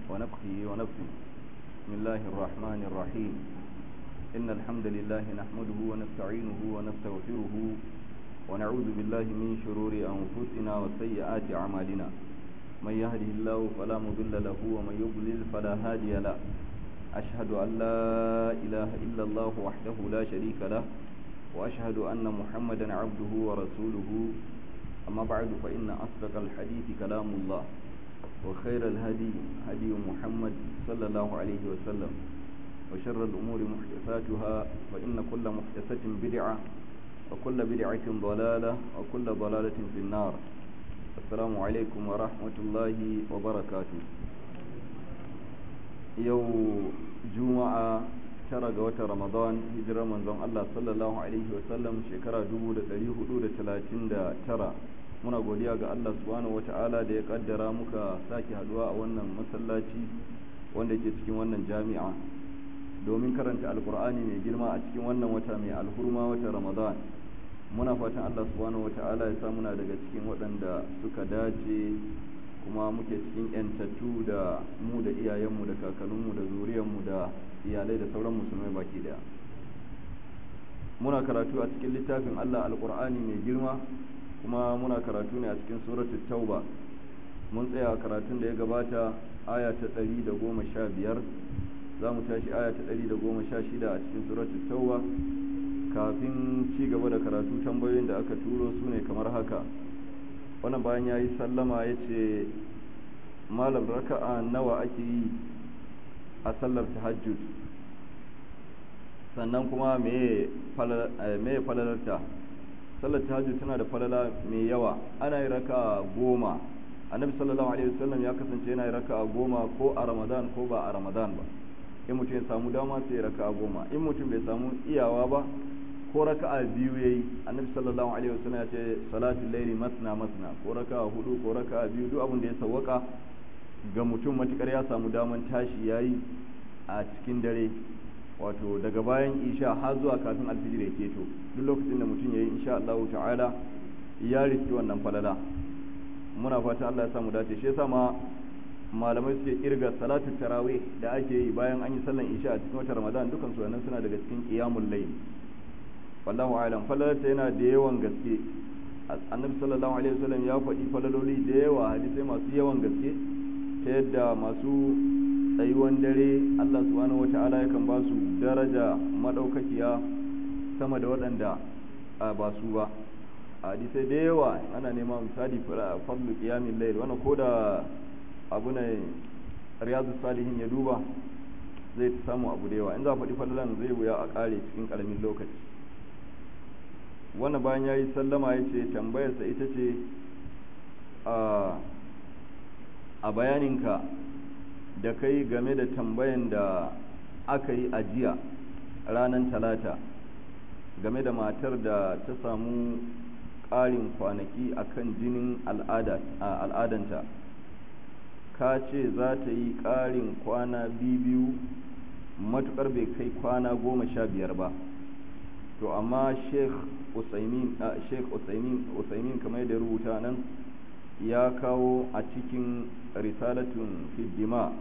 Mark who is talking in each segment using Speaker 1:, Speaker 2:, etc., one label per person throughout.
Speaker 1: ونفخه ونفسه بسم الله الرحمن الرحيم إن الحمد لله نحمده ونستعينه ونستغفره ونعوذ بالله من شرور أنفسنا وسيئات أعمالنا من يهده الله فلا مضل له ومن يضلل فلا هادي له أشهد أن لا إله إلا الله وحده لا شريك له وأشهد أن محمدا عبده ورسوله أما بعد فإن أصدق الحديث كلام الله وخير الهدي هدي محمد صلى الله عليه وسلم وشر الأمور محدثاتها فإن كل محدثة بدعة وكل بدعة ضلالة وكل ضلالة في النار السلام عليكم ورحمة الله وبركاته يوم جمعة tara ga watan ramadan hijirar manzon Allah sallallahu alaihi wasallam shekara 1439 muna godiya ga Allah subhanahu wata'ala da ya kaddara muka sake haduwa a wannan masallaci wanda ke cikin wannan jami'a domin karanta alkur'ani mai girma a cikin wannan wata mai alhurma wata ramadan muna fatan Allah subhanahu wata'ala ya sa muna daga cikin waɗanda suka dace kuma muke cikin yantattu da mu da iyayenmu da kakanninmu da zuriyarmu da iyalai da sauran musulmai baki daya muna karatu a cikin littafin Allah alkur'ani mai girma kuma muna karatu ne a cikin suratul tauba mun tsaya karatun da ya gabata aya ta ɗari da goma sha biyar za mu tashi aya ta ɗari da goma sha shida a cikin suratul tauba kafin ci gaba da karatu tambayoyin da aka turo su ne kamar haka wannan bayan ya yi sallama ya ce malam raka'a nawa ake yi a sallar tahajjud sannan kuma me falalarta sallar tahajjud tana da falala mai yawa ana yi raka goma annabi sallallahu alaihi wasallam ya kasance yana yi raka goma ko a ramadan ko ba a ramadan ba in mutum ya samu dama sai ya raka goma in mutum bai samu iyawa ba ko raka'a biyu yayi annabi sallallahu alaihi wasallam ya ce salatul layli masna masna ko raka'a hudu ko raka'a biyu duk abin da ya sawwaka ga mutum matukar ya samu daman tashi yayi a cikin dare wato daga bayan isha har zuwa kafin alfijir ya keto duk lokacin da mutum yayi insha Allah ta'ala ya riski wannan falala muna fatan Allah ya samu dace shi yasa ma malamai suke kirga salatu tarawih da ake yi bayan an yi sallan isha a cikin watan Ramadan dukan su wannan suna daga cikin qiyamul layl wallahu a'lam falalarta yana da yawan gaske annabi sallallahu alaihi wasallam ya faɗi falaloli da yawa hadisai masu yawan gaske ta yadda masu tsayuwan dare Allah subhanahu wata'ala yakan ba su daraja madaukakiya sama da waɗanda ba su ba hadisai da yawa ana nema misali fadlu qiyamil layl wannan koda abu ne riyadu salihin ya duba zai samu abu da yawa in za a faɗi falalan zai wuya a ƙare cikin ƙaramin lokaci wannan bayan ya yi sallama ya ce tambayarsa ita ce a bayaninka da kai game da tambayan da aka yi ajiya ranar talata game da matar da ta samu ƙarin kwanaki akan jinin al'adanta ka ce za ta yi ƙarin kwana biyu matuƙar bai kai kwana goma sha biyar ba to amma sheikh usaimin sheikh usaimin usaimin kamar da rubuta nan ya kawo a cikin risalatun fiddima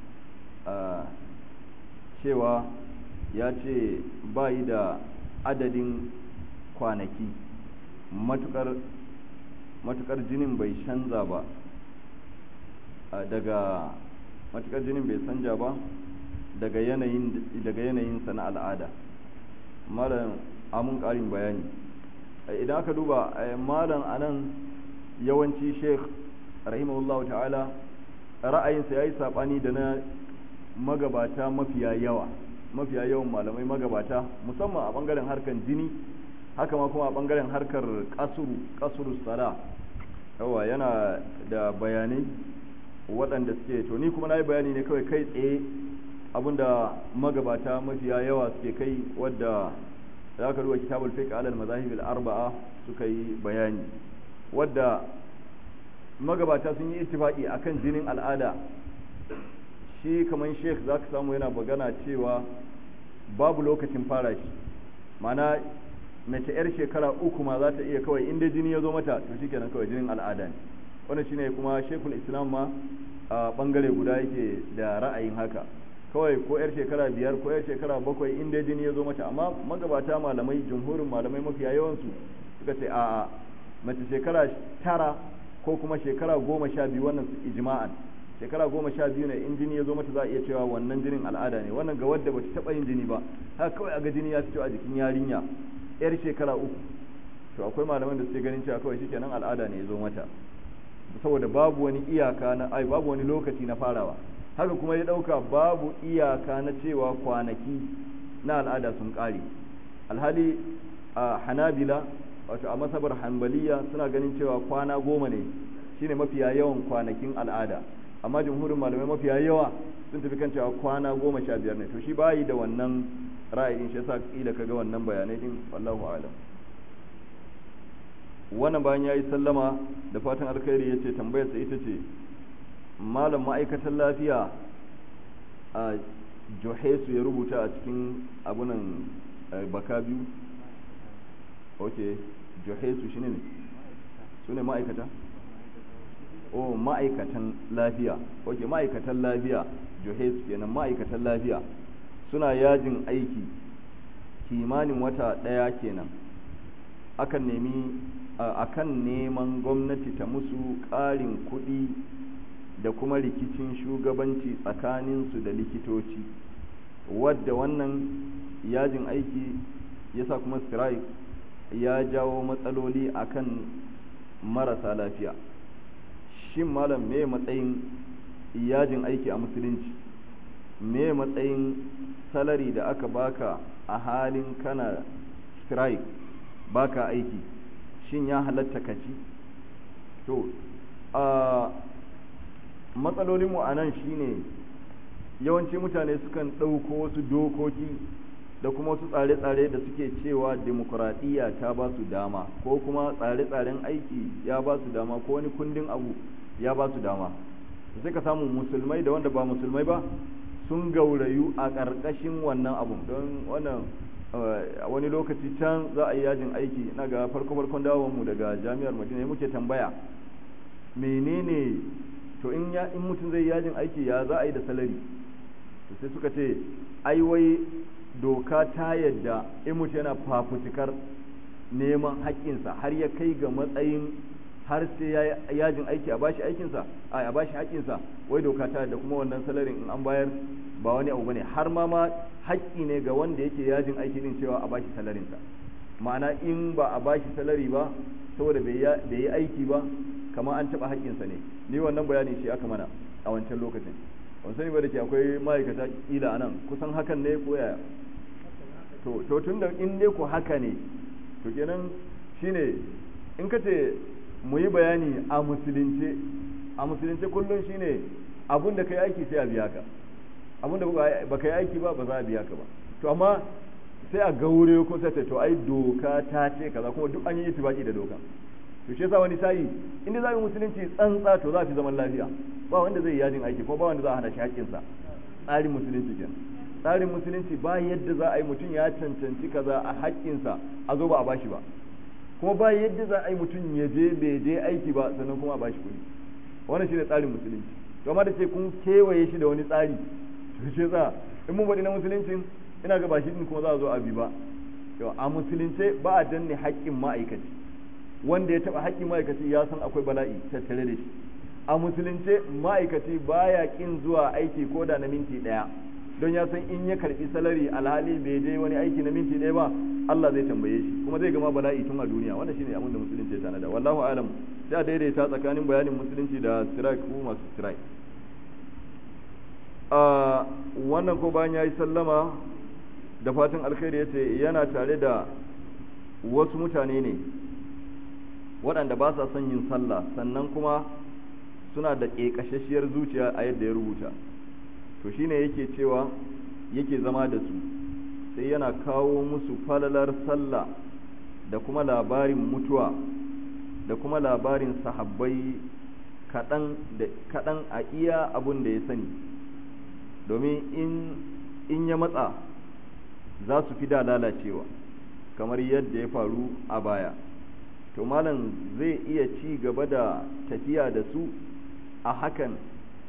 Speaker 1: cewa ya ce bayi da adadin kwanaki matukar matukar jinin bai canza ba daga matukar jinin bai canja ba daga yanayin daga yanayinsa na al'ada malam amun ƙarin bayani idan aka duba malam anan yawanci sheikh rahimahullah ta'ala ra'ayinsa ya yi saɓani da na magabata mafiya yawa mafiya yawan malamai magabata musamman a ɓangaren harkar jini haka ma kuma a ɓangaren harkar ƙasuru ƙasuru sala yawa yana da bayanai waɗanda suke to ni kuma na yi bayani ne kawai kai tsaye abinda magabata mafiya yawa suke kai wadda za ka duba kitabul fiqh alal mazahib al arba'a suka yi bayani wadda magabata sun yi ittifaqi akan jinin al'ada shi kaman sheikh zaka samu yana bagana cewa babu lokacin fara shi mana mace yar shekara uku ma za ta iya kawai inda jini ya zo mata to shikenan kawai jinin al'ada ne wannan shine kuma shekul islam ma a bangare guda yake da ra'ayin haka kawai ko yar shekara biyar ko yar shekara bakwai in dai jini ya zo mata amma magabata malamai jumhurin malamai mafiya yawansu suka ce a'a mace shekara tara ko kuma shekara goma sha biyu wannan su ijma'an shekara goma sha biyu ne in jini ya zo mata za a iya cewa wannan jinin al'ada ne wannan ga wadda bata taɓa yin jini ba haka kawai a ga jini ya fito a jikin yarinya yar shekara uku to akwai malaman da suke ganin cewa kawai shikenan al'ada ne ya zo mata saboda babu wani iyaka na ai babu wani lokaci na farawa haka kuma ya ɗauka babu iyaka na cewa kwanaki na al'ada sun ƙare alhali a hanabila wato a masabar hanbaliya suna ganin cewa kwana goma ne shine mafiya yawan kwanakin al'ada amma jumhurin malamai mafiya yawa sun tafi kan cewa kwana goma sha biyar ne to shi bayi da wannan ra'ayin shi yasa kila kaga wannan bayanai din wallahu a'lam wannan bayan yayi sallama da fatan alkhairi yace tambayar sa ita ce malam ma'aikatan lafiya a johesu ya rubuta a cikin abunan baka biyu ok johesu shi ne su ne ma'aikata oh ma'aikatan lafiya ok ma'aikatan lafiya johesu kenan ma'aikatan lafiya suna yajin aiki kimanin wata ɗaya kenan akan nemi akan neman gwamnati ta musu ƙarin kuɗi da kuma rikicin shugabanci tsakaninsu da likitoci wadda wannan yajin aiki ya sa kuma strike ya jawo matsaloli akan marasa lafiya shin malam me matsayin yajin aiki a musulunci me matsayin salari da aka baka a halin kana strike baka aiki shin ya halatta kaci to a matsalolinmu a nan shine yawanci mutane sukan ɗauko wasu dokoki da kuma wasu tsare-tsare da suke cewa demokuraɗiyya ta ba su dama ko kuma tsare-tsaren aiki ya ba su dama ko wani kundin abu ya ba su dama sai ka samu musulmai da wanda ba musulmai ba sun gaurayu a ƙarƙashin wannan abun don wannan wani lokaci can za a yi yajin aiki na ga farko-farkon dawonmu daga jami'ar madina muke tambaya menene to in ya in mutum zai yajin aiki ya za a yi da salari to sai suka ce ai wai doka ta yadda in mutum yana fafutukar neman haƙƙinsa har ya kai ga matsayin har sai ya yajin aiki a bashi aikinsa a a bashi haƙƙinsa wai doka ta yadda kuma wannan salarin in an bayar ba wani abu bane har ma ma haƙƙi ne ga wanda yake yajin aiki din cewa a bashi salarinsa ma'ana in ba a bashi salari ba saboda bai yi aiki ba kamar an taɓa haƙƙinsa ne ni wannan bayani shi aka mana a wancan lokacin ban sani ba da ke akwai ma'aikata kila a nan kusan hakan ne ko yaya to to tun da in dai ku haka ne to kenan shine in ka ce mu yi bayani a musulunce a musulunce kullum shine abun da ka yi aiki sai a biya ka abun da ba ka yi aiki ba ba za a biya ka ba to amma sai a gaure ko sai to ai doka ta ce kaza kuma duk an yi itibaki da doka to shi yasa wani sayi inda za mu musulunci tsantsa to za fi zaman lafiya ba wanda zai yajin aiki ko ba wanda za a hana shi haƙƙinsa tsarin musulunci kenan tsarin musulunci ba yadda za a yi mutum ya cancanci kaza a haƙƙinsa a zo ba a bashi ba kuma ba yadda za a yi mutum ya je bai je aiki ba sannan kuma a bashi kuɗi wannan shine tsarin musulunci to amma da ce kun kewaye shi da wani tsari to shi yasa in mun faɗi na musuluncin ina ga ba shi din kuma za a zo a bi ba a musulunce ba a danne haƙƙin ma'aikaci wanda ya taɓa haƙƙin ma'aikaci ya san akwai bala'i tattare da shi a musulunce ma'aikaci baya ƙin zuwa aiki ko da na minti ɗaya don ya san in ya karɓi salari alhali bai je wani aiki na minti ɗaya ba Allah zai tambaye shi kuma zai gama bala'i tun a duniya wannan shine abin da musulunci ya tanada wallahu alam sai a daidaita tsakanin bayanin musulunci da strike ko masu strike a wannan ko bayan yayi sallama da fatan alkhairi yace yana tare da wasu mutane ne waɗanda ba sa son yin sallah sannan kuma suna da ƙeƙashashiyar zuciya a yadda ya rubuta to shine yake cewa yake zama da su sai yana kawo musu falalar sallah da kuma labarin mutuwa da kuma labarin sahabbai kaɗan a iya abun da ya sani domin in ya matsa za su fi da lalacewa kamar yadda ya faru a baya to malam zai iya ci gaba da tafiya da su a hakan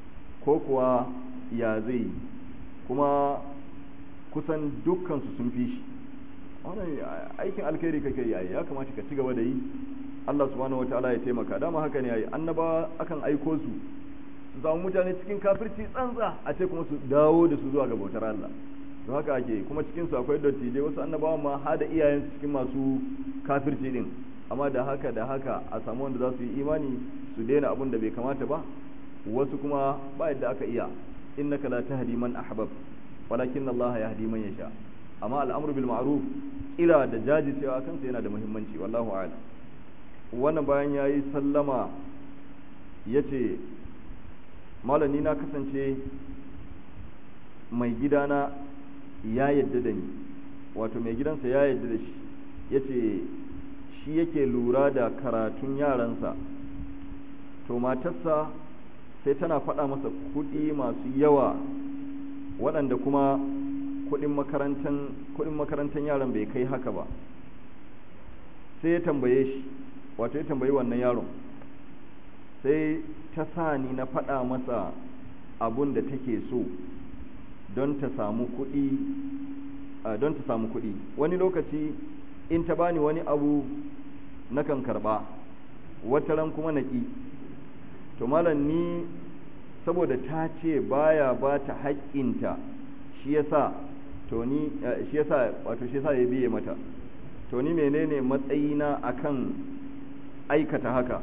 Speaker 1: ko kuwa ya zai kuma kusan dukkansu sun fi shi wannan aikin alkhairi kake yi ya kamata ka ci gaba da yi Allah subhanahu wataala ya taimaka dama haka ne yayi annaba akan aiko su su samu mutane cikin kafirci tsantsa a ce kuma su dawo da su zuwa ga bautar Allah don haka ake kuma cikin su akwai dattijai wasu annabawan ma har da iyayen cikin masu kafirci din amma da haka da haka a samu wanda za su yi imani su daina abin da bai kamata ba wasu kuma ba yadda aka iya innaka la tahdi man ahbab walakin Allah yahdi man yasha amma al'amru bil ma'ruf ila da jajircewa kansa yana da muhimmanci wallahu a'lam wannan bayan yayi sallama yace malami na kasance mai gidana ya yadda da ni wato mai gidansa ya yadda da shi yace shi yake lura da karatun yaransa to matarsa sai tana faɗa masa kuɗi masu yawa waɗanda kuma kuɗin makarantan yaron bai kai haka ba sai ya tambaye shi wato ya tambayi wannan yaron sai ta sa ni na faɗa masa abun da take so don ta samu kuɗi don ta samu kuɗi wani lokaci in ta bani wani abu nakan karɓa wataran kuma naƙi to malam ni saboda ta ce baya ba ta haƙƙinta shi yasa to ni shi yasa wato shi yasa ya biye mata to ni menene matsayina akan aikata haka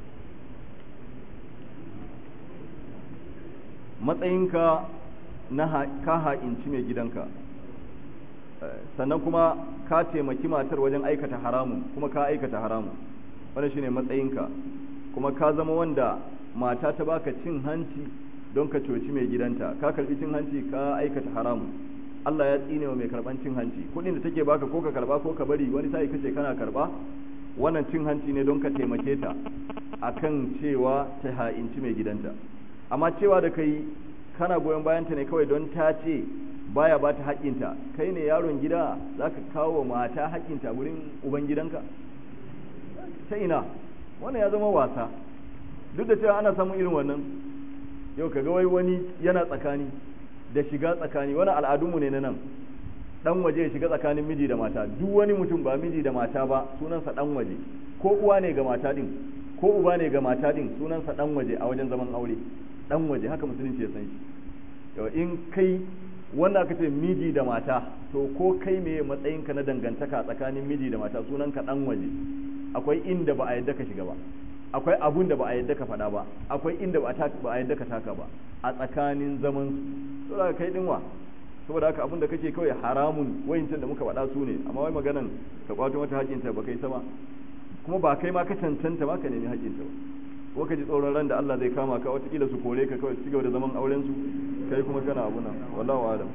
Speaker 1: matsayinka na ka ha'inci mai gidanka sannan kuma ka taimaki matar wajen aikata haramun kuma ka aikata haramun wannan shine matsayinka kuma ka zama wanda mata ta baka cin hanci don ka coci mai gidanta ka karbi cin hanci ka aikata haramun Allah ya tsine wa mai karban cin hanci kudin da take baka ko ka karba ko ka bari wani sai kace kana karba wannan cin hanci ne don ka taimake ta akan cewa ta ha'inci mai gidanta amma cewa da kai kana goyon bayanta ne kawai don ta ce baya ba ta haƙƙinta kai ne yaron gida za ka kawo mata haƙƙinta wurin uban gidanka ta ina wannan ya zama wasa duk da cewa ana samun irin wannan yau kaga wai wani yana tsakani da shiga tsakani wani al'adunmu ne na nan dan waje ya shiga tsakanin miji da mata duk wani mutum ba miji da mata ba sunansa dan waje ko uwa ne ga mata din ko uba ne ga mata din sunansa dan waje a wajen zaman aure dan waje haka musulunci ya san shi to in kai wanda aka ce miji da mata to ko kai me matsayinka na dangantaka tsakanin miji da mata sunanka dan waje akwai inda ba a yadda ka shiga ba akwai abun da ba a yadda ka faɗa ba akwai inda ba a yadda ka taka ba a tsakanin zaman su saboda kai dinwa saboda haka abun da kake kawai haramun wayincin da muka faɗa su ne amma wai maganan ka kwato mata haƙinta ba kai sama kuma ba kai ma ka cancanta ma ka nemi haƙinta ba ko ka ji tsoron ran da Allah zai kama ka watakila su kore ka kawai cigaba da zaman auren su kai kuma kana abu nan wallahu alam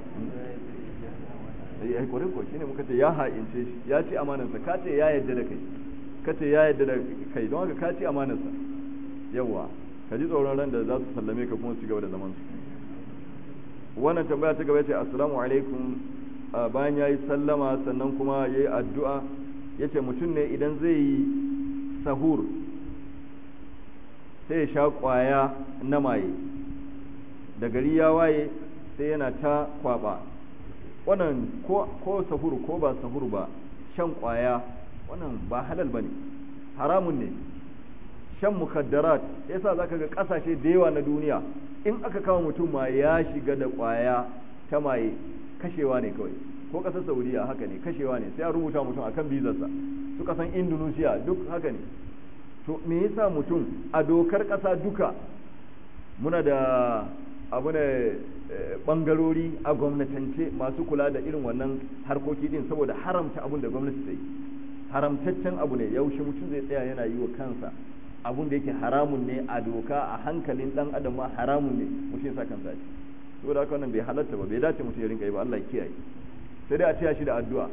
Speaker 1: ai kore ko shine muka ce ya ha'ince shi ya ci amanansa ka ce ya yadda da kai ka ce ya yadda da kai don haka ka ci amanarsa yawa ka ji tsoron ran da za su sallame ka kuma su gaba da zaman su wannan tambaya ta gaba ce assalamu alaikum bayan ya yi sallama sannan kuma ya yi addu'a ya ce mutum ne idan zai yi sahur sai ya sha kwaya na maye da gari ya waye sai yana ta kwaba wannan ko sahur ko ba sahur ba shan kwaya wannan ba halal bane haramun ne shan mukaddarat yasa zaka ga kasashe da yawa na duniya in aka kawo mutum ma ya shiga da kwaya ta maye kashewa ne kawai ko kasar saudiya haka ne kashewa ne sai a rubuta mutum akan bizarsa su kasan indonesia duk haka ne to me yasa mutum a dokar kasa duka muna da abu ne bangarori a gwamnatance masu kula da irin wannan harkoki din saboda haramta abun da gwamnati ta yi haramtaccen abu ne yaushe mutum zai tsaya yana yi wa kansa abun da yake haramun ne a doka a hankalin dan adam ma haramun ne mutum sa kansa shi saboda haka wannan bai halatta ba bai dace mutum ya rinka yi ba Allah ya kiyaye sai dai a taya shi da addu'a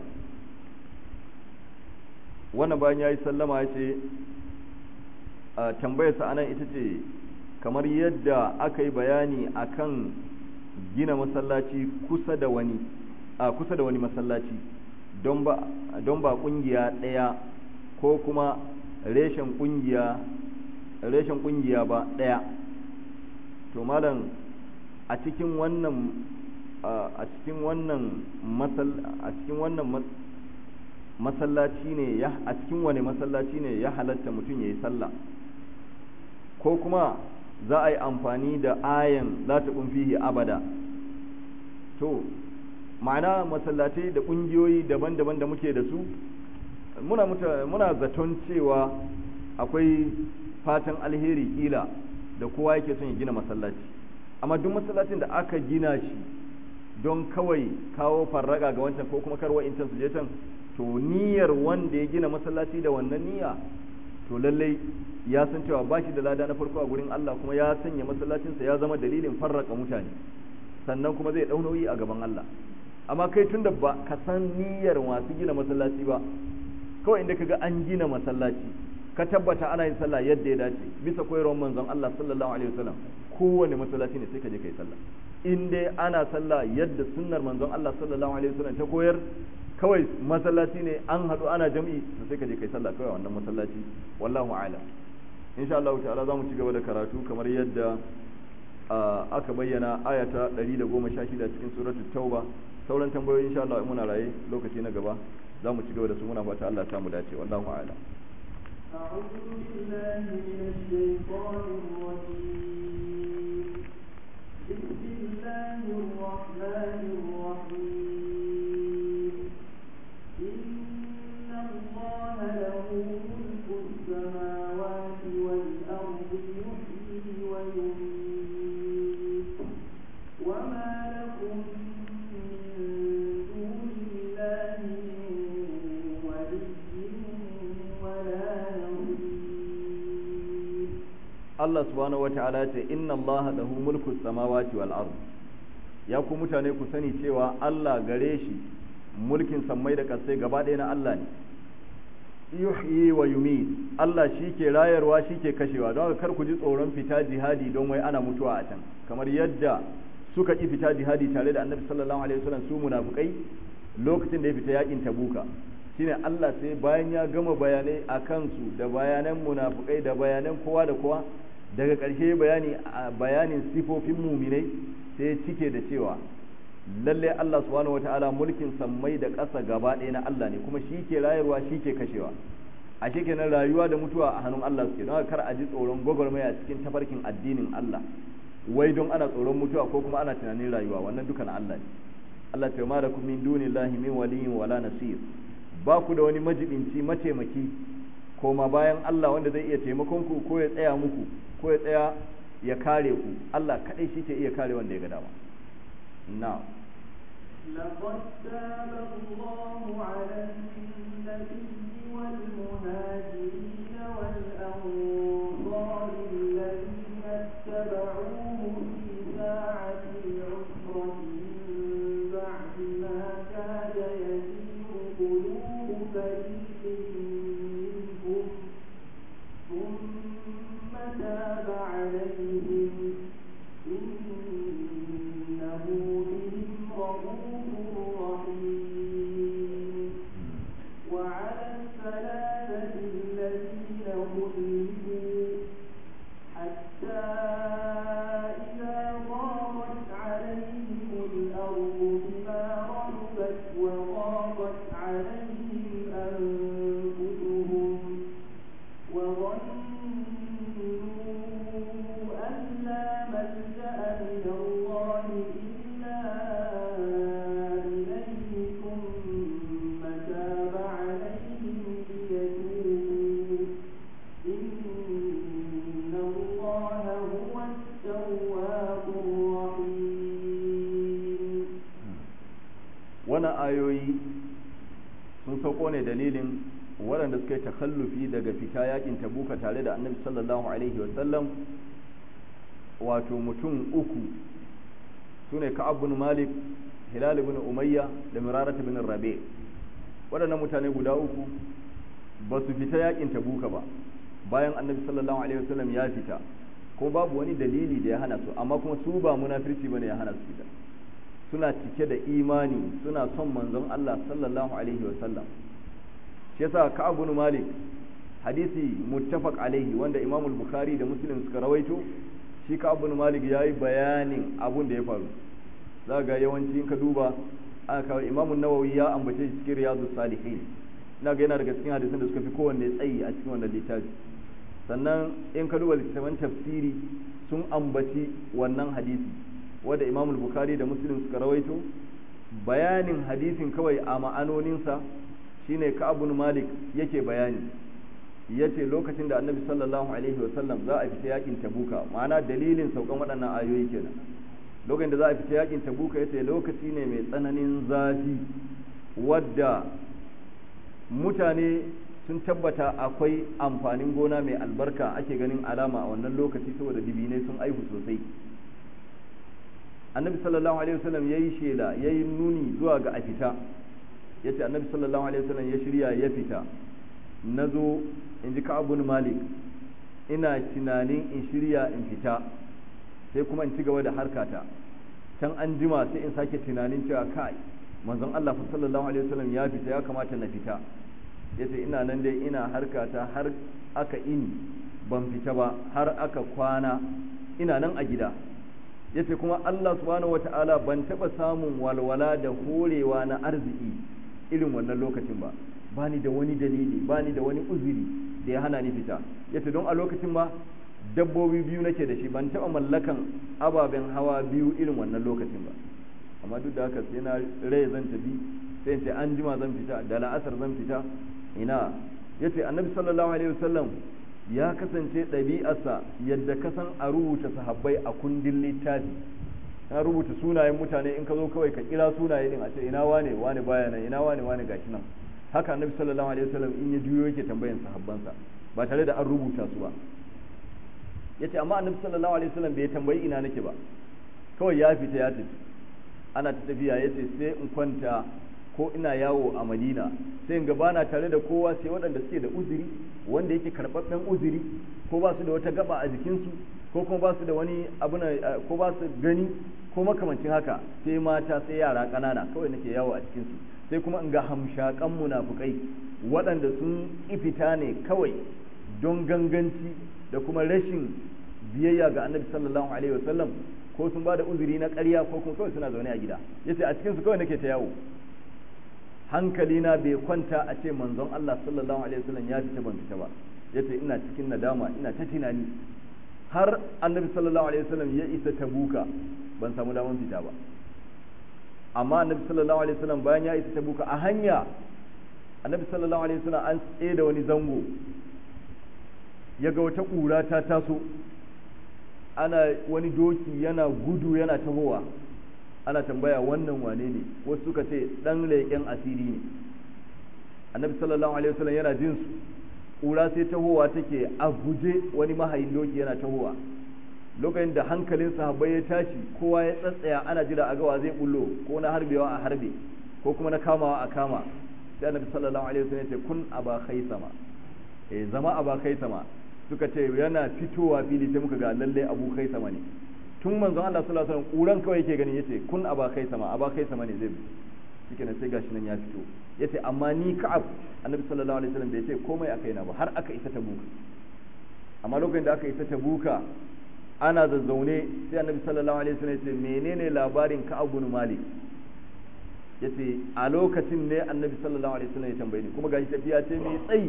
Speaker 1: wannan bayan yayi sallama ya ce tambayar sa anan ita ce kamar yadda aka yi bayani akan gina masallaci kusa da wani a kusa da wani masallaci don ba don ba kungiya ɗaya ko kuma reshen kungiya reshen kungiya ba ɗaya to malam a cikin wannan a cikin wannan a cikin wannan masallaci ne ya a cikin wani masallaci ne ya halatta mutum ya yi sallah ko kuma za a yi amfani da ayan za ta fihi abada to ma'ana masallatai da ƙungiyoyi daban-daban da muke da su muna, muna zaton cewa akwai fatan alheri kila da kowa yake son ya gina masallaci amma duk masallacin da aka gina shi don kawai kawo farraga ga wancan ko kuma karwa incan su je can to niyyar wanda ya gina masallaci da wannan niyya to lallai ya san cewa ba shi da lada na farko a gurin Allah kuma ya sanya masallacinsa ya zama dalilin farraka mutane sannan kuma zai ɗau nauyi a gaban Allah amma kai tunda ba ka san niyyar masu gina masallaci ba kawai inda kaga an gina masallaci ka tabbata ana yin sallah yadda ya dace bisa koyarwar manzon Allah sallallahu alaihi wasallam kowane masallaci ne sai ka je kai sallah in dai ana sallah yadda sunnar manzon Allah sallallahu alaihi wasallam ta koyar kawai masallaci ne an haɗu ana jam'i to sai ka je kai sallah kawai wannan masallaci wallahu a'lam insha Allah ta'ala zamu ci gaba da karatu kamar yadda aka bayyana ayata 116 cikin suratul tauba sauran tambayoyi insha Allah muna raye lokaci na gaba zamu ci gaba da su muna fata Allah ya samu dace wallahu a'lam
Speaker 2: أعوذ بالله من الشيطان الرجيم بسم الله الرحمن الرحيم إن الله له ملك السماوات والأرض يحيي ويميت وما لكم من دون الله من ولي ولا نصير
Speaker 1: Allah subhanahu wata'ala ce inna Allah lahu mulku samawati wal ard ya ku mutane ku sani cewa Allah gare shi mulkin sammai da kasai gaba ɗaya na Allah ne yuhyi wa yumit Allah shi ke rayarwa shi ke kashewa don haka kar ku ji tsoron fita jihadi don wai ana mutuwa a can kamar yadda suka ki fita jihadi tare da Annabi sallallahu alaihi wasallam su munafikai lokacin da ya fita yakin Tabuka shine Allah sai bayan ya gama bayanai a kansu da bayanan munafukai da bayanan kowa da kowa daga ƙarshe bayani bayanin sifofin muminai sai ya cike da cewa lalle Allah subhanahu wataala mulkin sammai da ƙasa gaba ɗaya na Allah ne kuma shi ke rayarwa shi ke kashewa a kenan rayuwa da mutuwa a hannun Allah suke don kar a ji tsoron gwagwarmaya cikin tafarkin addinin Allah wai don ana tsoron mutuwa ko kuma ana tunanin rayuwa wannan duka na Allah ne Allah ta ma da kun min dunillahi min waliyyin wala nasir ba ku da wani majibinci mataimaki koma bayan Allah wanda zai iya taimakon ku ko ya tsaya muku ko ya tsaya ya kare ku Allah kadai shi ke iya kare wanda ya ga dama na
Speaker 2: لقد تاب الله على النبي والمهاجرين والأنصار الذين اتبعوه في ساعة العسرة من بعد ما كاد يزيغ قلوب فريق منهم ثم تاب عليهم إنه بهم رؤوف رحيم وعلى الثلاثة الذين خلفوا حتى إذا ضاقت عليهم الأرض بما رحبت وضاقت عليهم أنفسهم وظنوا أن لا ملجأ من الله إلا إليه ثم تاب عليهم ليتوبوا إن الله هو التواب الرحيم
Speaker 1: wannan ayoyi sun sauko ne dalilin waɗanda suka yi takhallufi daga fita yakin tabuka tare da annabi sallallahu alaihi wasallam wato mutum uku su ne ka'ab bin malik hilal bin umayya da mirarat bin rabe waɗannan mutane guda uku ba su fita yakin tabuka ba bayan annabi sallallahu alaihi wasallam ya fita ko babu wani dalili da ya hana su amma kuma su ba munafirci bane ya hana su fita suna cike da imani suna son manzon Allah sallallahu alaihi wasallam shi yasa Ka'ab bin Malik hadisi muttafaq alaihi wanda Imam al-Bukhari da Muslim suka rawaito shi ka abu malik ya yi bayanin abun da ya faru za ga yawanci in ka duba aka kawo imamun nawawi ya ambace shi cikin riyadu salihin ina ga yana daga cikin hadisin da suka fi kowanne tsayi a cikin wannan littafi sannan in ka duba littattafan tafsiri sun ambaci wannan hadisi wanda imamul bukhari da muslim suka rawaito bayanin hadisin kawai a ma'anoninsa shine ka abu malik yake bayani ya ce lokacin da annabi sallallahu alaihi wasallam za a fita yakin tabuka ma'ana dalilin saukan waɗannan ayoyi kenan lokacin da za a fita yakin tabuka ya ce lokaci ne mai tsananin zafi wadda mutane sun tabbata akwai amfanin gona mai albarka ake ganin alama a wannan lokaci saboda dibinai sun aihu sosai annabi sallallahu alaihi wasallam ya yi shela ya yi nuni zuwa ga a fita ya ce annabi sallallahu alaihi wasallam ya shirya ya fita na zo in ji ka'abun malik ina tunanin in shirya in fita sai kuma in ci gaba da harkata can an jima sai in sake tunanin cewa kai manzon Allah sallallahu alaihi wasallam ya fita ya kamata na fita yace ina nan dai ina harkata har aka ini ban fita ba har aka kwana ina nan a gida yace kuma Allah subhanahu wataala ban taba samun walwala da horewa na arziki irin wannan lokacin ba bani da wani dalili bani da wani uzuri da ya hana ni fita yace don a lokacin ma dabbobi biyu nake da shi ban taba mallakan ababen hawa biyu irin wannan lokacin ba amma duk da haka sai na rai zan tafi sai ce an jima zan fita da la'asar zan fita ina yace annabi sallallahu alaihi wasallam ya kasance ɗabi'arsa yadda ka san a rubuta sahabbai a kundin littafi na rubuta sunayen mutane in ka zo kawai ka kira sunaye din a ce ina wane wane baya nan ina wane wane gashi nan haka annabi sallallahu alaihi wasallam in ya juyo yake tambayan sahabbansa ba tare da an rubuta su ba yace amma annabi sallallahu alaihi wasallam bai tambayi ina nake ba kawai ya fita ya tafi ana ta tafiya yace sai in kwanta ko ina yawo a madina sai in gabana tare da kowa sai waɗanda suke da uzuri wanda yake karɓaɓɓen uzuri ko ba su da wata gaba a jikinsu ko kuma ba su da wani abu ko ba su gani ko makamancin haka sai mata sai yara ƙanana kawai nake yawo a cikinsu sai kuma in ga hamshakan munafukai waɗanda sun ifita ne kawai don ganganci da kuma rashin biyayya ga annabi sallallahu alaihi wasallam ko sun ba da uzuri na ƙarya ko kuma kawai suna zaune a gida yace a cikinsu kawai nake ta yawo hankalina bai kwanta a ce manzon Allah sallallahu alaihi wasallam ya fita ban fita ba yace ina cikin nadama ina ta tunani har annabi sallallahu alaihi wasallam ya isa tabuka ban samu daman fita ba amma annabi sallallahu alaihi wasallam bayan ya isa tabuka a hanya annabi sallallahu alaihi wasallam an tsaye da wani zango ya ga wata ƙura ta taso ana wani doki yana gudu yana tahowa ana tambaya wannan wane ne wasu suka ce dan leƙen asiri ne annabi sallallahu alaihi wasallam yana jin su ƙura sai tahowa take a guje wani mahayin doki yana tahowa lokacin da hankalin sahabbai ya tashi kowa ya tsatsaya ana jira a gawa zai bullo ko na harbewa a harbe ko kuma na kamawa a kama sai annabi sallallahu alaihi wasallam ya ce kun aba khaisama eh zama aba khaisama suka ce yana fitowa fili sai muka ga lalle abu khaisama ne tun manzon Allah sallallahu alaihi wasallam kuran kawai yake gani yace kun aba kai sama aba kai sama ne zai shike ne sai gashi nan ya fito yace amma ni ka'ab annabi sallallahu alaihi wasallam bai ce komai a kaina ba har aka isa tabuka amma lokacin da aka isa tabuka ana zazzaune sai annabi sallallahu alaihi wasallam yace menene labarin ka'ab bin malik yace a lokacin ne annabi sallallahu alaihi wasallam ya tambaye ni kuma gashi tafiya ce mai tsayi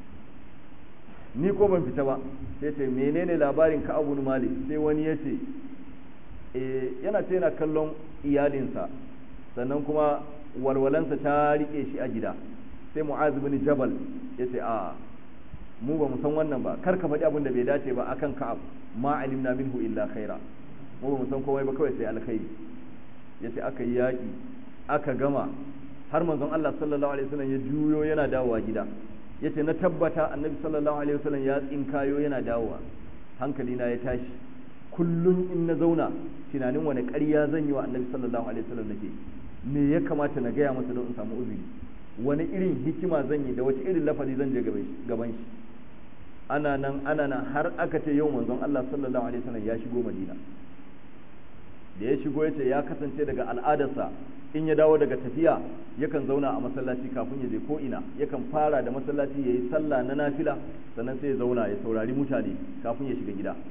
Speaker 1: ni ko ban fita ba sai ce menene labarin ka'ab bin malik sai wani yace yana ce yana kallon iyalinsa sannan kuma walwalansa ta rike shi a gida sai mu'az bin jabal ya ce a mu ba mu san wannan ba kar ka faɗi abin da bai dace ba akan ka'ab ma alimna minhu illa khaira mu ba mu san komai ba kawai sai alkhairi ya ce aka yi yaƙi aka gama har manzon Allah sallallahu alaihi wasallam ya juyo yana dawowa gida ya ce na tabbata annabi sallallahu alaihi wasallam ya tsinkayo yana dawowa hankali na ya tashi kullum in na zauna tunanin wani ƙarya zan yi wa annabi sallallahu alaihi wasallam nake me ya kamata na gaya masa don in samu uzuri wani irin hikima zan yi da wace irin lafazi zan je gaban shi ana nan ana nan har aka ce yau manzon Allah sallallahu alaihi wasallam ya shigo Madina da ya shigo ya ce ya kasance daga al'adarsa in ya dawo daga tafiya yakan zauna a masallaci kafin ya je ko ina yakan fara da masallaci ya yi sallah na nafila sannan sai ya zauna ya saurari mutane kafin ya shiga gida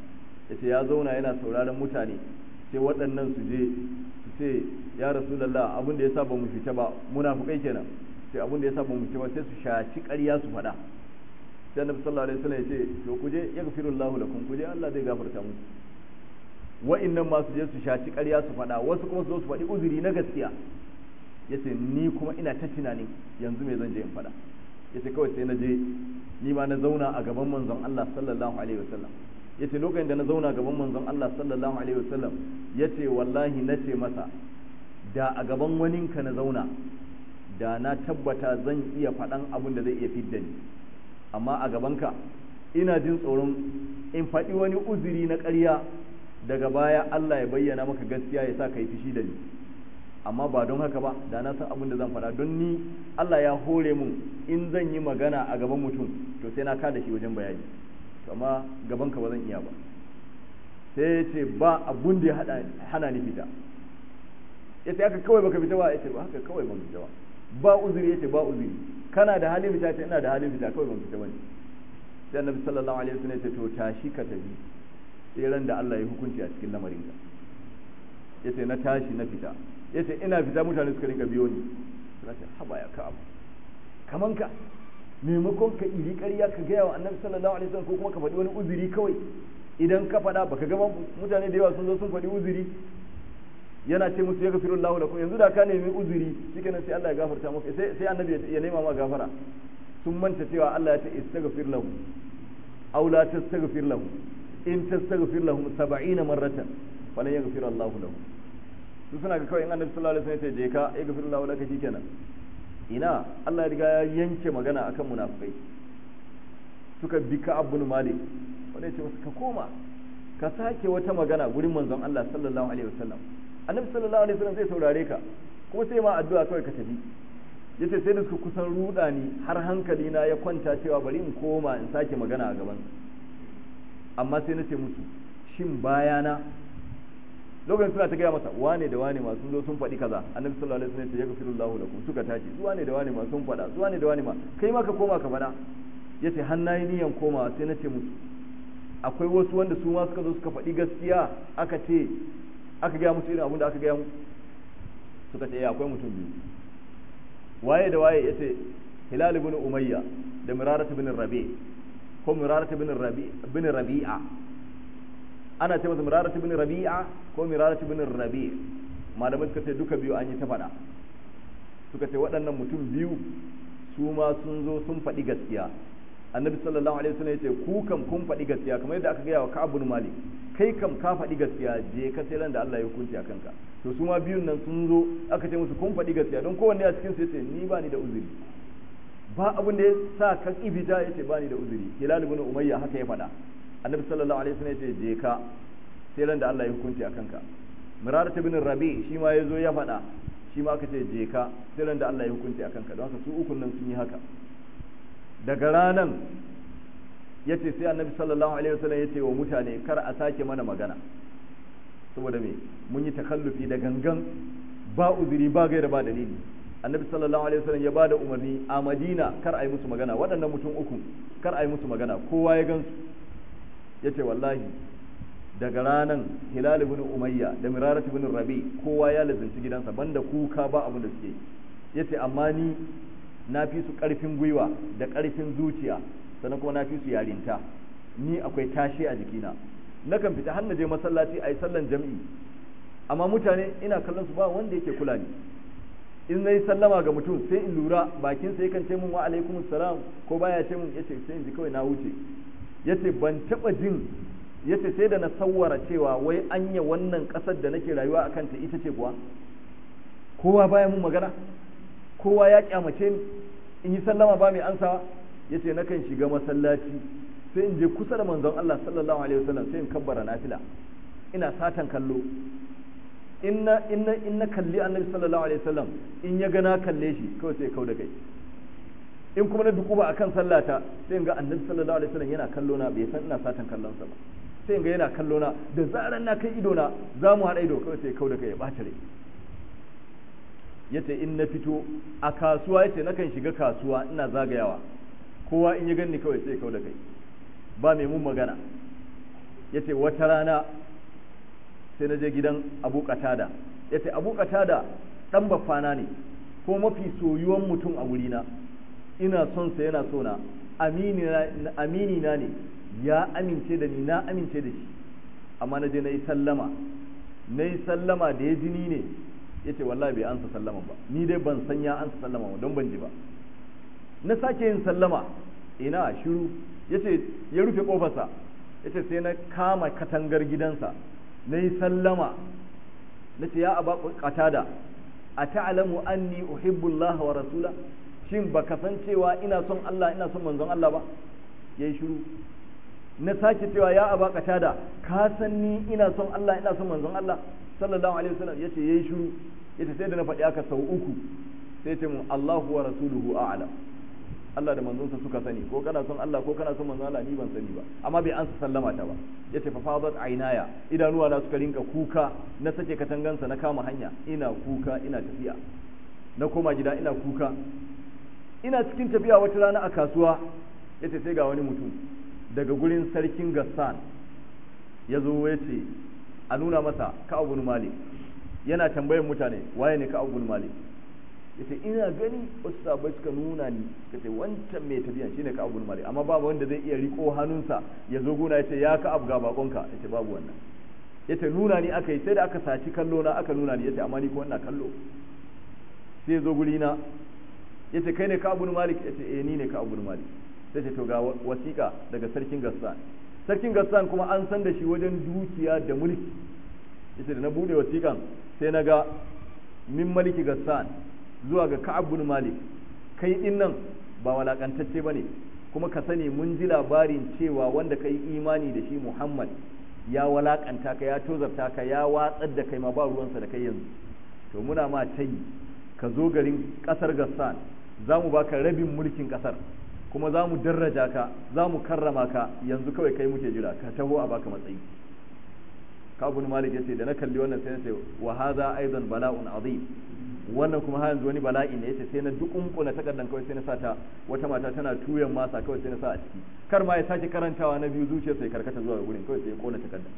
Speaker 1: yace ya zauna yana sauraron mutane sai waɗannan su je su ce ya rasulullah abin da yasa ba mu fita ba munafikai kenan sai abin da yasa ba mu fita ba sai su shaci ƙarya su faɗa sai annabi sallallahu alaihi wasallam yace to ku je yaghfirullahu lakum ku je Allah zai gafarta muku wa'annan ma su je su shaci ƙarya su faɗa wasu kuma su zo su faɗi uzuri na gaskiya yace ni kuma ina ta tunanin yanzu me zan je in faɗa yace kawai sai na je ni ma na zauna a gaban manzon Allah sallallahu alaihi wasallam yace lokacin da na zauna gaban manzon Allah sallallahu alaihi wasallam yace wallahi nace masa da a gaban waninka na zauna da na tabbata zan iya faɗan abin da zai iya fidda ni amma a gabanka ina jin tsoron in faɗi wani uzuri na ƙarya daga baya Allah ya bayyana maka gaskiya ya sa ka yi fishi da ni amma ba don haka ba da na san abin da zan faɗa don ni Allah ya hore mun in zan yi magana a gaban mutum to sai na kada shi wajen bayani amma gaban ka ba zan iya ba sai ya ce ba abun da ya hana ni fita ya ce haka kawai baka fita ba ya ce ba haka kawai ban fita ba ba uzuri ya ce ba uzuri kana da halin fita ce ina da halin fita kawai ban fita ba ne sai annabi sallallahu alaihi wasallam ya ce to tashi ka tafi sai ran da Allah ya hukunci a cikin lamarinka ya ce na tashi na fita ya ce ina fita mutane suka rinka biyo ni suna ce haba ya ka abu kaman ka maimakon ka iri ƙarya ka gaya wa annabi sallallahu alaihi wasallam ko kuma ka faɗi wani uzuri kawai idan ka faɗa baka ga mutane da yawa sun zo sun faɗi uzuri yana ce musu ya gafiru Allah lakum yanzu da ka nemi uzuri shikenan sai Allah ya gafarta maka sai sai annabi ya nema ma gafara sun manta cewa Allah ya ce istaghfir lahu aw la tastaghfir lahu in tastaghfir lahum 70 marratan falan yaghfir Allah lahum su suna ga kawai in annabi sallallahu alaihi wasallam ya ce je ka ya gafiru Allah laka shikenan ina Allah ya riga ya yanke magana akan munafikai suka bi ka abun malik wanda ya ce masa ka koma ka sake wata magana gurin manzon Allah sallallahu alaihi wasallam annabi sallallahu alaihi wasallam zai saurare ka kuma sai ma addu'a kawai ka tafi yace sai da suka kusan ruda ni har hankali na ya kwanta cewa bari in koma in sake magana a gaban amma sai na ce musu shin bayana lokacin suna ta gaya masa wane da wane masu zo sun faɗi kaza annabi sallallahu alaihi wasallam ya gafiru Allahu lakum suka tashi zuwa ne da wane ma sun faɗa zuwa ne da wane ma kai ma ka koma ka faɗa yace har nayi niyan komawa sai na ce musu akwai wasu wanda su ma suka zo suka faɗi gaskiya aka ce aka gaya musu irin abin da aka gaya musu suka ce akwai mutum biyu waye da waye yace hilal ibn umayya da mirarat ibn rabi ko mirarat ibn rabi ibn rabi'a ana ce masa mirarat ibn rabi'a ko mirarat ibn rabi malamai suka ce duka biyu an yi ta faɗa suka ce waɗannan mutum biyu su ma sun zo sun faɗi gaskiya annabi sallallahu alaihi wasallam yace ku kam kun faɗi gaskiya kamar yadda aka gaya wa Ka'ab bin Malik kai kam ka faɗi gaskiya je ka sai ran da Allah ya hukunci a kanka to su ma biyun nan sun zo aka ce musu kun faɗi gaskiya don kowanne a cikin su yace ni ba ni da uzuri ba abin da ya sa ka kibita yace ba ni da uzuri Hilal ibn Umayya haka ya faɗa annabi sallallahu alaihi wasallam yace je ka sai ran da Allah ya hukunci a kanka Mirarat ibn Rabi shi ma yazo ya faɗa shi ma aka ce je ka sai ran da Allah ya hukunci a kanka don haka su ukun nan sun yi haka daga ranan ya ce sai annabi sallallahu alaihi wasallam ya ce wa mutane kar a sake mana magana saboda me mun yi takallufi da gangan ba uzuri ba gaira ba dalili annabi sallallahu alaihi wasallam ya bada umarni a madina kar a yi musu magana waɗannan mutum uku kar a yi musu magana kowa ya gansu ya ce wallahi daga ranan hilal ibn umayya da mirarat ibn rabi kowa ya lazimci gidansa banda kuka ba abin da suke ya ce amma ni na fi su ƙarfin gwiwa da ƙarfin zuciya sannan kuma na fi su yarinta ni akwai tashi a jikina nakan fita har na je masallaci a yi sallan jam'i amma mutane ina kallon su ba wanda yake kula ni in na yi sallama ga mutum sai in lura bakin sa yakan ce mun wa alaikum salam ko baya ce mun yace sai in ji kawai na wuce yace ban taba jin yace sai da na sawwara cewa wai anya wannan kasar da nake rayuwa akan ta ita ce kuwa kowa baya mun magana kowa ya kyamace ni in yi sallama ba mai ansawa yace nakan shiga masallaci sai in je kusa da manzon Allah sallallahu alaihi wasallam sai in kabbara nafila ina satan kallo inna inna inna kalli annabi sallallahu alaihi wasallam in ya ga na kalle shi kawai sai kau da kai in kuma na dukuba akan sallata sai in ga annabi sallallahu alaihi wasallam yana kallo na bai san ina satan kallon sa ba sai in ga yana kallo na da zaran na kai ido na za mu haɗa ido kawai sai kau da kai ya ɓaci rai yace in na fito a kasuwa yace nakan shiga kasuwa ina zagayawa kowa in ya ganni kawai sai kau da kai ba mai mun magana yace wata rana sai na je gidan Abu Qatada yace Abu Qatada dan baffana ne ko mafi soyuwan mutum a wurina ina son sa yana so na amini na amini na ne ya amince da ni na amince da shi amma na je na yi sallama na yi sallama da ya jini ne ya ce wallahi bai ansa sallama ba ni dai ban san ya ansa sallama ba don ban ji ba na sake yin sallama ina shiru ya ce ya rufe kofarsa ya ce sai na kama katangar gidansa na yi sallama na ce ya aba qatada a ta'lamu anni uhibbu Allah wa rasula shin baka san cewa ina son Allah ina son manzon Allah ba yayi shiru na sake cewa ya aba qatada ka san ni ina son Allah ina son manzon Allah sallallahu alaihi wasallam yace yayi shiru yace sai da na faɗi aka sau uku sai ce mun Allahu wa rasuluhu a'lam Allah da manzonsa suka sani ko kana son Allah ko kana son manzon Allah ni ban sani ba amma bai ansa sallama ta ba yace fa fadat aynaya idanuwa na suka rinka kuka na sake katangansa na kama hanya ina kuka ina tafiya na koma gida ina kuka ina cikin tafiya wata rana a kasuwa yace sai ga wani mutum daga gurin sarkin Gassan ya zo ya ce a nuna masa Ka'ab bin Malik yana tambayar mutane waye ne Ka'ab bin Malik yace ina gani wasu sabai suka nuna ni suka ce wancan mai tafiya shine Ka'ab bin Malik amma babu wanda zai iya riko hannunsa ya zo gona yace ya Ka'ab ga bakonka yace babu wannan yace nuna ni aka yi sai da aka saci kallo na aka nuna ni yace amma ni ko ina kallo sai ya zo guri na yace kai ne Ka'ab bin Malik yace eh ni ne Ka'ab bin Malik sai ce to ga wasiƙa daga sarkin Gassan sarkin Gassan kuma an san da shi wajen dukiya da mulki yace da na bude wasiƙan sai na ga min maliki Gassan zuwa ga Ka'ab bin Malik kai din nan ba walakantacce bane kuma ka sani mun ji labarin cewa wanda kai imani da shi Muhammad ya walakanta ka ya tozarta ka ya watsar da kai ma ba ruwansa da kai yanzu to muna ma tayi ka zo garin kasar Gassan za mu baka rabin mulkin kasar kuma za mu daraja ka za mu karrama ka yanzu kawai kai muke jira ka taho a baka matsayi kabun malik yace da na kalli wannan sai na ce wa hadha aidan bala'un azim wannan kuma har yanzu wani bala'i ne yace sai na dukunkuna takardan kawai sai na sa ta wata mata tana tuyan masa kawai sai na sa a ciki kar ma ya sake karantawa na biyu zuciya sai karkata zuwa gurin kawai sai ya kona takardan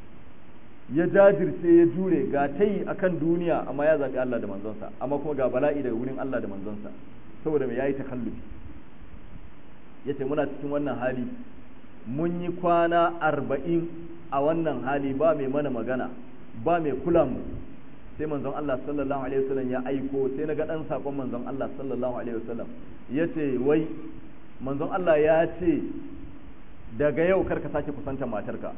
Speaker 1: ya jajirce ya jure ga tayi akan duniya amma ya zabi Allah da manzonsa amma kuma ga bala'i daga gurin Allah da manzonsa saboda me yayi takallufi yace muna cikin wannan hali mun yi kwana arba'in a wannan hali ba mai mana magana ba mai kula mu sai manzon Allah sallallahu alaihi wasallam ya aiko sai na ga dan sakon manzon Allah sallallahu alaihi wasallam yace wai manzon Allah ya ce daga yau kar ka sake kusantar matarka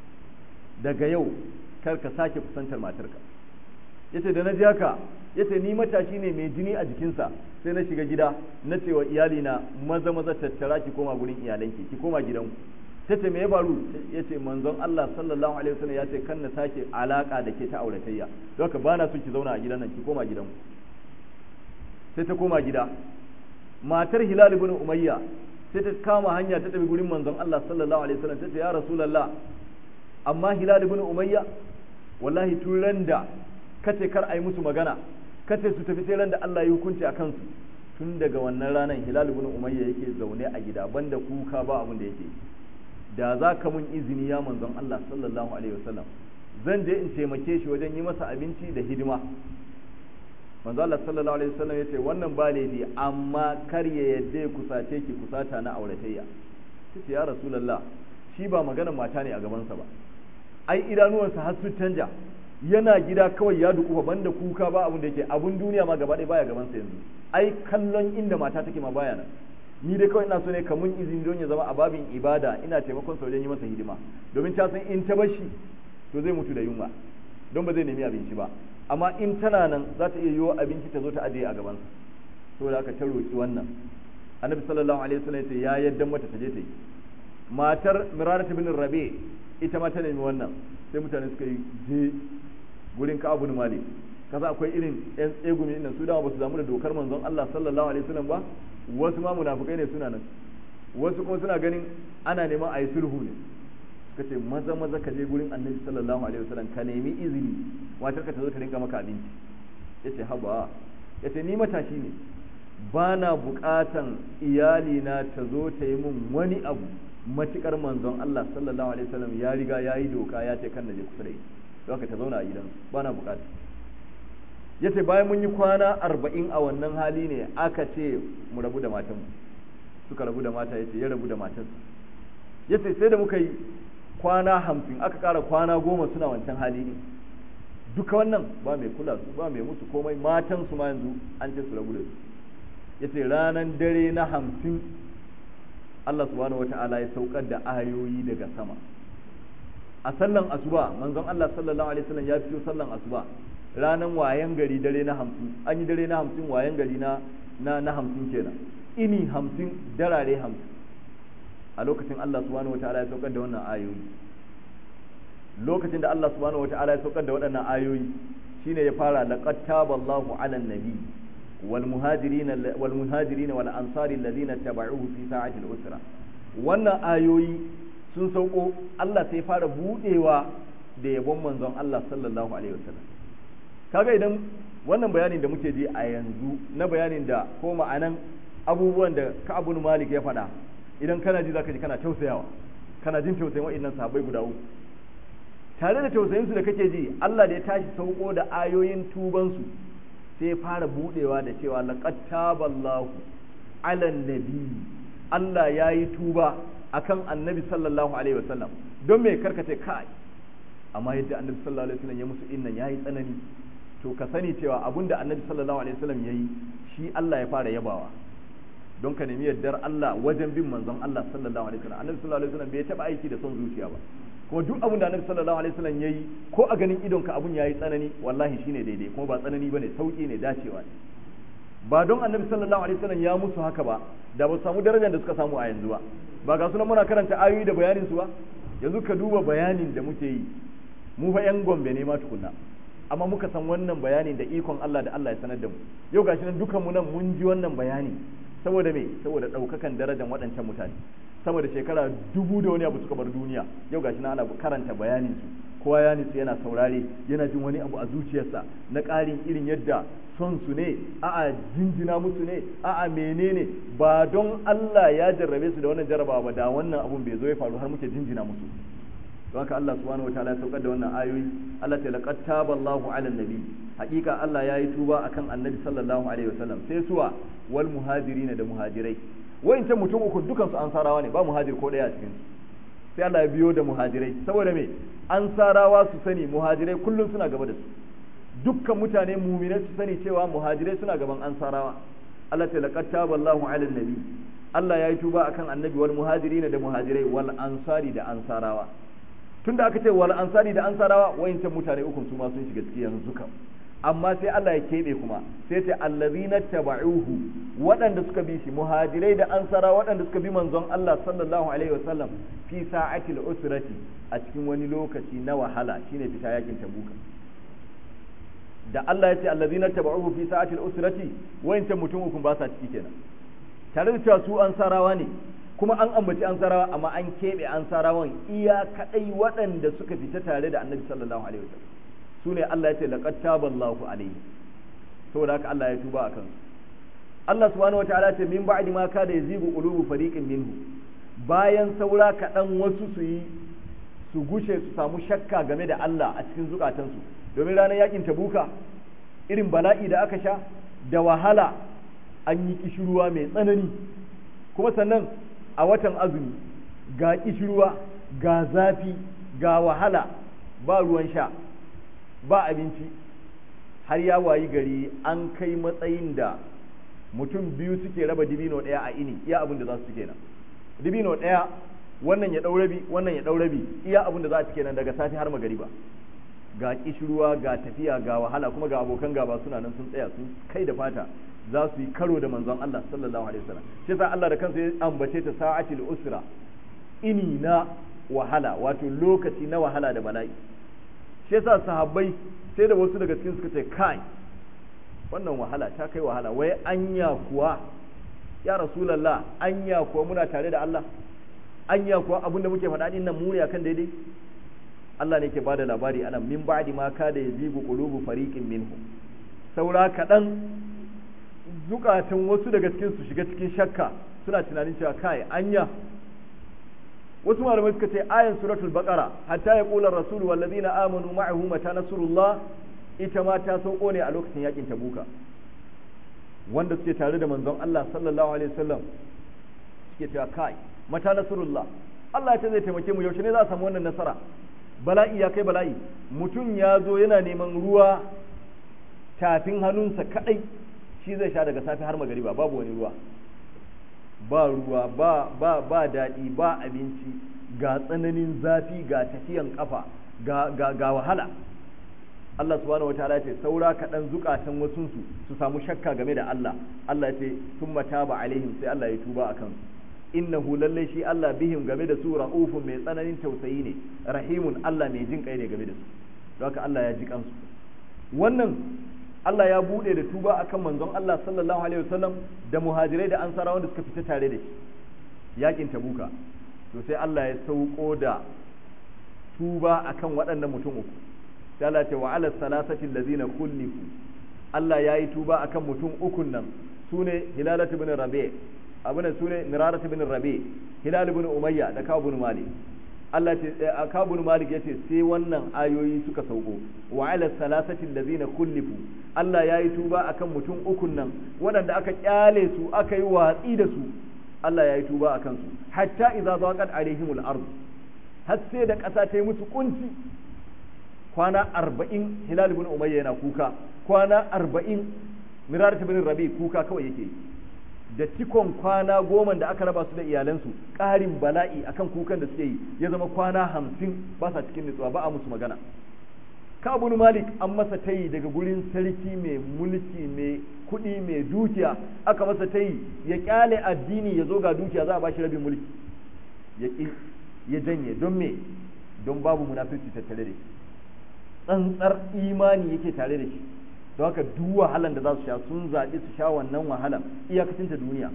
Speaker 1: daga yau kar ka sake kusantar matarka yace da na ji haka yace ni matashi ne mai jini a jikinsa sai na shiga gida na ce wa iyalina maza maza tattara ki koma gurin iyalanki ki koma gidanku ta ce me ya faru ya ce manzon Allah sallallahu alaihi wasallam ya ce kan na sake alaka da ke ta auratayya don haka bana so ki zauna a gidan nan ki koma gidanku sai ta koma gida matar Hilal ibn Umayya sai ta kama hanya ta tafi gurin manzon Allah sallallahu alaihi wasallam ta ce ya rasulullah amma Hilal ibn Umayya wallahi tun ran da kace kar ai musu magana kace su tafi sai ran da Allah ya hukunci a kansu tun daga wannan ranar Hilal ibn Umayya yake zaune a gida banda kuka ba abin da yake da za ka mun izini ya manzon Allah sallallahu alaihi wasallam zan je in taimake shi wajen yi masa abinci da hidima manzo Allah sallallahu alaihi wasallam yace wannan ba laifi amma kar ya yadda ya kusace ki kusata na auratayya kace ya rasulullah shi ba magana mata ne a gabansa ba ai idanuwansa har su canja yana gida kawai ya duku banda kuka ba abun da yake abun duniya ma gaba ɗaya baya gabansa yanzu ai kallon inda mata take ma baya nan ni dai kawai ina so ne ka mun izini don ya zama a babin ibada ina taimakon sa wajen yi masa hidima domin ta san in ta bashi to zai mutu da yunwa don ba zai nemi abinci ba amma in tana nan za ta iya yiwo abinci ta zo ta ajiye a gabansa saboda haka ta roki wannan annabi sallallahu alaihi wasallam ya ce ya yaddan mata ta je ta yi matar mirarat bin rabi ita ma ta nemi wannan sai mutane suka yi je gurin ka abu malik kasa akwai irin yan tsegumi nan su dama ba su damu da dokar manzon Allah sallallahu alaihi wasallam ba wasu ma munafukai ne suna nan wasu kuma suna ganin ana neman a yi sulhu ne suka ce maza maza ka je gurin annabi sallallahu alaihi wasallam ka nemi izini matar ka ta zo ta rinka maka abinci yace haba yace ni matashi ne ba na bukatan iyalina ta zo ta yi min wani abu matukar manzon Allah sallallahu alaihi wasallam ya riga ya yi doka ya ce kan na je kusa da ita don haka ta zauna a gidansu ba na bukata ya ce bayan mun yi kwana arba'in a wannan hali ne aka ce mu rabu da matanmu suka rabu da mata ya ce ya rabu da matansa ya ce sai da muka yi kwana hamsin aka ƙara kwana goma suna wancan hali ne duka wannan ba mai kula su ba mai musu komai matan su ma yanzu an ce su rabu da su ya ce ranar dare na hamsin Allah subhanahu wata'ala ya saukar da ayoyi daga sama a sallan asuba manzon Allah sallallahu alaihi wasallam ya fito sallan asuba ranan wayan gari dare na hamsin an yi dare na hamsin wayan gari na na na hamsin kenan ini hamsin darare hamsin a lokacin Allah subhanahu wata'ala ya saukar da wannan ayoyi lokacin da Allah subhanahu wata'ala ya saukar da waɗannan ayoyi shine ya fara laqad taballahu 'alan nabi wal muhajirin wal muhajirin wal ansari alladhina tabauhu fi sa'ati al-usra wannan ayoyi sun sauko Allah sai fara budewa da yabon manzon Allah sallallahu alaihi wasallam kaga idan wannan bayanin da muke ji a yanzu na bayanin da ko ma'anan abubuwan da Ka'ab bin Malik ya faɗa idan kana ji zaka ji kana tausayawa kana jin tausayin wa'annan sahabbai guda uku tare da tausayinsu da kake ji Allah da ya tashi sauko da ayoyin tubansu sai ya fara budewa da cewa laqad taballahu ala nabi Allah ya yi tuba akan annabi sallallahu alaihi wasallam don me karkace kai amma yadda annabi sallallahu alaihi wasallam ya musu innan yayi tsanani to ka sani cewa abinda annabi sallallahu alaihi wasallam yayi shi Allah ya fara yabawa don ka nemi yardar Allah wajen bin manzon Allah sallallahu alaihi wasallam annabi sallallahu alaihi wasallam bai taba aiki da son zuciya ba kuma duk abin da annabi sallallahu alaihi wasallam yayi ko a ganin idon ka abun yayi tsanani wallahi shine daidai kuma ba tsanani bane sauki ne dacewa ne ba don annabi sallallahu alaihi wasallam ya musu haka ba da ba su samu darajar da suka samu a yanzu ba ba ga sunan muna karanta ayoyi da bayanin su ba yanzu ka duba bayanin da muke yi mu fa yan gombe ne ma tukunna amma muka san wannan bayanin da ikon Allah da Allah ya sanar da mu yau gashi nan dukan mu nan mun ji wannan bayani saboda me saboda daukakan darajar waɗancan mutane saboda shekara dubu da wani abu suka bar duniya yau gashi nan ana karanta bayanin su kowa ya nitsu yana saurare yana jin wani abu a zuciyarsa na ƙarin irin yadda son su ne a'a jinjina musu ne a'a menene ba don Allah ya jarrabe su da wannan jarrabawa ba da wannan abun bai zo ya faru har muke jinjina musu don haka Allah subhanahu wataala ya saukar da wannan ayoyi Allah ta laqad taballahu ala nabi hakika Allah ya yi tuba akan annabi sallallahu alaihi wasallam sai suwa wal muhajirin da muhajirai wayancan mutum uku dukan su ansarawa ne ba muhajir ko daya a cikin sai Allah ya biyo da muhajirai saboda me ansarawa su sani muhajirai kullum suna gaba da su dukkan mutane muminai su sani cewa muhajirai suna gaban ansarawa Allah ta laqad taballahu ala nabi Allah ya yi tuba akan annabi wal muhajirin da muhajirai wal ansari da ansarawa tunda aka ce wal ansari da ansarawa wayancan mutane uku su ma sun shiga ciki yanzu kam amma sai Allah ya keɓe kuma sai ce allazina taba'uhu waɗanda suka bi shi muhajirai da ansara waɗanda suka bi manzon Allah sallallahu alaihi wasallam fi sa'atil usrati a cikin wani lokaci na wahala shine fita yakin tabuka da Allah ya ce allazina taba'uhu fi sa'atil usrati wayancan mutum uku ba sa ciki kenan tare da cewa su ansarawa ne kuma an ambaci ansarawa amma an keɓe ansarawan iya kaɗai waɗanda suka fita tare da annabi sallallahu alaihi wasallam su ne Allah ya ce laqad taballahu alaihi saboda haka Allah ya tuba akan su Allah subhanahu wataala ce min ba'di ma kada yazibu qulubu fariqin minhu bayan saura kaɗan wasu su yi su gushe su samu shakka game da Allah a cikin zukatansu domin ranar yakin tabuka irin bala'i da aka sha da wahala an yi kishirwa mai tsanani kuma sannan a watan azumi ga kishirwa ga zafi ga wahala ba ruwan sha ba abinci har ya wayi gari an kai matsayin da mutum biyu suke raba dibino ɗaya a ini iya abin da za su kenan dibino ɗaya wannan ya ɗau rabi wannan ya ɗau rabi iya abin da za su kenan daga safi har magariba ga kishirwa ga tafiya ga wahala kuma ga abokan gaba suna nan sun tsaya sun kai da fata za su yi karo da manzon Allah sallallahu alaihi wasallam shi yasa Allah da kansa ya ambace ta sa'atil usra ini na wahala wato lokaci na wahala da bala'i shi yasa sahabbai sai da wasu daga cikin suka ce kai wannan wahala ta kai wahala wai anya kuwa ya rasulullah anya kuwa muna tare da Allah anya kuwa abinda muke faɗa din nan mu ne akan daidai Allah ne ke bada labari ana min ba'di ma kada yazigu qulubu fariqin minhum saura kaɗan zukatan wasu daga cikin su shiga cikin shakka suna tunanin cewa kai anya wasu malamai suka ce ayan suratul baqara hatta yaqula ar-rasul wal ladina amanu ma'ahu mata nasrullah ita ma ta sauko ne a lokacin yakin tabuka wanda suke tare da manzon Allah sallallahu alaihi wasallam suke cewa kai mata nasrullah Allah ya ce zai taimake mu yaushe ne za a samu wannan nasara bala'i ya kai bala'i mutum ya zo yana neman ruwa tafin hannunsa kadai shi zai sha daga safe har magariba babu wani ruwa ba ruwa ba ba ba daɗi ba abinci ga tsananin zafi ga tafiyan kafa ga ga, ga wahala Allah subhanahu wataala ce saura kaɗan zukatan wasunsu su samu shakka game da Allah Allah ya ce summa taba alaihim sai Allah ya tuba akan su innahu lalle shi Allah bihim game da su ra'ufun mai tsananin tausayi ne rahimun Allah mai jin kai ne game da su don haka Allah ya ji kansu wannan Allah ya bude da tuba akan manzon Allah sallallahu alaihi wasallam da muhajirai da ansarawa da suka fita tare da shi yakin tabuka to sai Allah ya sauko da tuba akan waɗannan mutum uku sai Allah ce wa ala salasati allazina kullifu Allah ya yi tuba akan mutum ukun nan sune hilalat ibn rabi' abuna sune mirarat ibn rabi' hilal ibn umayya da kabu ibn malik Allah ce kabu ibn malik yace sai wannan ayoyi suka sauko wa ala salasati allazina kullifu Allah ya yi tuba akan mutum ukun nan waɗanda aka kyale su aka yi watsi da su Allah ya yi tuba akan su hatta idza zaqat alaihimul ard har sai da ƙasa ta yi musu kunci kwana arba'in hilal ibn umayya yana kuka kwana arba'in mirar ibn rabi kuka kawai yake da cikon kwana goma da aka raba su da iyalansu ƙarin bala'i akan kukan da suke yi ya zama kwana hamsin ba sa cikin nutsuwa ba a musu magana kabun malik an masa tayi daga gurin sarki mai mulki mai kuɗi mai dukiya aka masa tayi ya kyale addini ya zo ga dukiya za a ba shi rabin mulki ya ya janye don me don babu munafurci tattare da shi tsantsar imani yake tare da shi don haka duk wahalan da za su sha sun zaɓi su sha wannan wahalan iyakacin ta duniya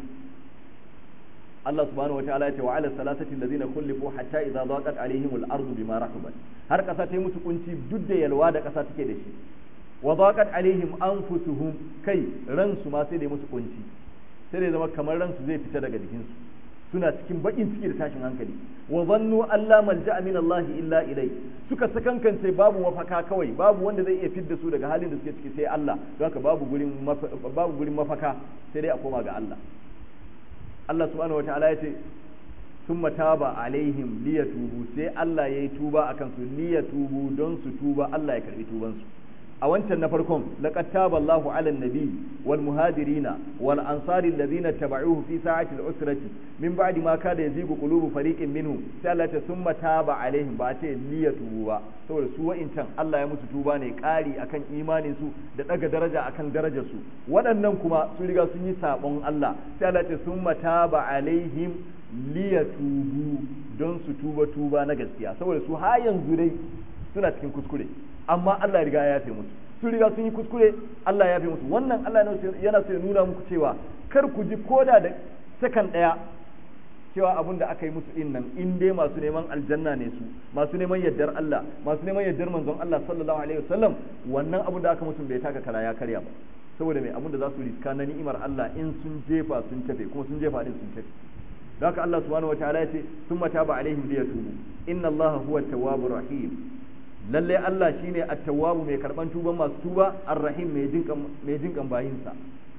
Speaker 1: Allah subhanahu wa ta'ala ya ce wa ala salasati allazina kullifu hatta idza daqat alaihim al-ardu bima rahabat har kasa ta yi musu kunci duk da yalwa da kasa take da shi wa daqat alaihim anfusuhum kai ransu ma sai da musu kunci sai da zama kamar ransu zai fita daga jikinsu suna cikin bakin ciki da tashin hankali wa zannu alla malja'a min Allah illa ilai suka sakankance babu mafaka kawai babu wanda zai iya fidda su daga halin da suke ciki sai Allah don haka babu gurin babu gurin mafaka sai dai a koma ga Allah Allah subhanahu wataala ya ce summa taba alaihim liyatubu sai Allah yayi tuba akan su liyatubu don su tuba Allah ya karbi tuban su a wancan na farkon laqad taba Allahu 'alan nabi wal muhajirina wal ansari alladhina tabauhu fi sa'ati al-usrati min ba'di ma kada yazigu qulubu fariqin minhum sai Allah ta summa taba alaihim ba ce liyatubu ba saboda su wa'incan Allah ya musu tuba ne ƙari akan imanin su da daga daraja akan darajar su waɗannan kuma sun riga sun yi sabon Allah sai Allah ta summa taba alaihim liyatubu don su tuba tuba na gaskiya saboda su har yanzu dai suna cikin kuskure amma Allah riga ya yafe musu sun riga sun yi kuskure Allah ya yafe musu wannan Allah yana so ya nuna muku cewa kar ku ji koda da sakan daya cewa abin da aka yi musu din nan in dai masu neman aljanna ne su masu neman yardar Allah masu neman yardar manzon Allah sallallahu alaihi wasallam wannan abin da aka musu bai taka kara ya karya ba saboda mai abin da za su riska na ni'imar Allah in sun jefa sun tafe kuma sun jefa din sun tafe don haka Allah subhanahu wataala ya ce summa taba alaihim liyatubu inna Allah huwa tawwabur rahim lalle Allah shine at-tawwabu mai karban tuban masu tuba ar-rahim mai jinkan mai jinkan bayinsa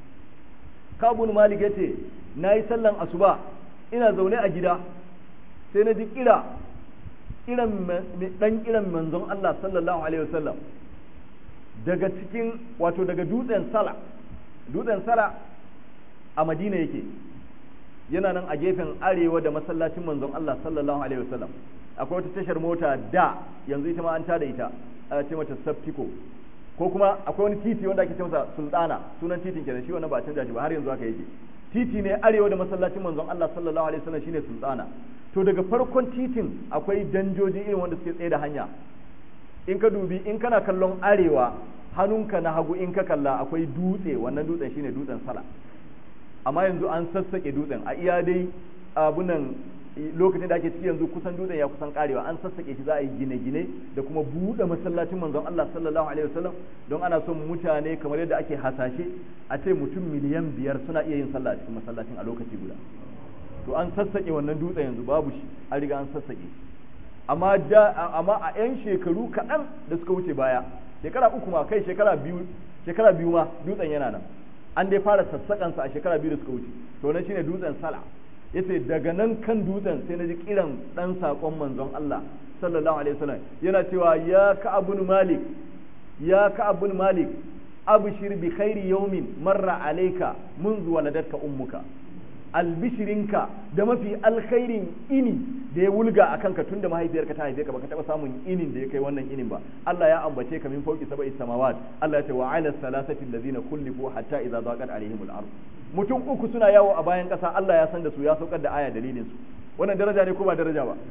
Speaker 1: Kabun Malik yace nayi sallan asuba ina zaune a gida sai na ji kira kiran dan kiran manzon Allah sallallahu alaihi wasallam daga cikin wato daga dutsen Sala dutsen Sala a Madina yake yana nan a gefen arewa da masallacin manzon Allah sallallahu alaihi wasallam akwai wata tashar mota da yanzu ita ma an tada ita a ce mata Saptico ko kuma akwai wani titi wanda ake ce masa Sultana sunan titin kenan shi wannan ba a canja shi ba har yanzu haka yake titi ne arewa da masallacin manzon Allah sallallahu alaihi wasallam shine Sultana to daga farkon titin akwai danjoji irin wanda suke tsaye da hanya in ka dubi in kana kallon arewa hannunka na hagu in ka kalla akwai dutse wannan dutsen shine dutsen sala amma yanzu an sassake dutsen a iya dai abunan lokacin da ake ciki yanzu kusan dutsen ya kusan karewa an sassake shi za a yi gine-gine da kuma buɗe masallacin manzon Allah sallallahu alaihi wasallam don ana son mutane kamar yadda ake hasashe a ce mutum miliyan biyar suna iya yin sallah a cikin masallacin a lokaci guda to an sassake wannan dutsen yanzu babu shi an riga an sassake amma amma a yan shekaru kaɗan da suka wuce baya shekara uku ma kai shekara biyu shekara biyu ma dutsen yana nan an dai fara sassakansa a shekara biyu da suka wuce to nan shine dutsen sala yace daga nan kan dutsen sai na ji kiran dan sakon manzon Allah sallallahu alaihi wasallam yana cewa ya ka'abun malik ya ka'abun malik abshir bi khairi yawmin marra alayka منذ ولدتك ummuka albishirinka da mafi alkhairin ini da ya wulga a kanka tunda mahaifiyarka ta haife ka baka taba samun inin da ya kai wannan inin ba Allah ya ambace ka min fauki sab'i samawat Allah ya ce wa ala salasati allazina kullifu hatta idza daqat alaihimul ard mutum uku suna yawo a bayan kasa Allah ya san da su ya saukar da aya dalilin su wannan daraja ne ko ba daraja ba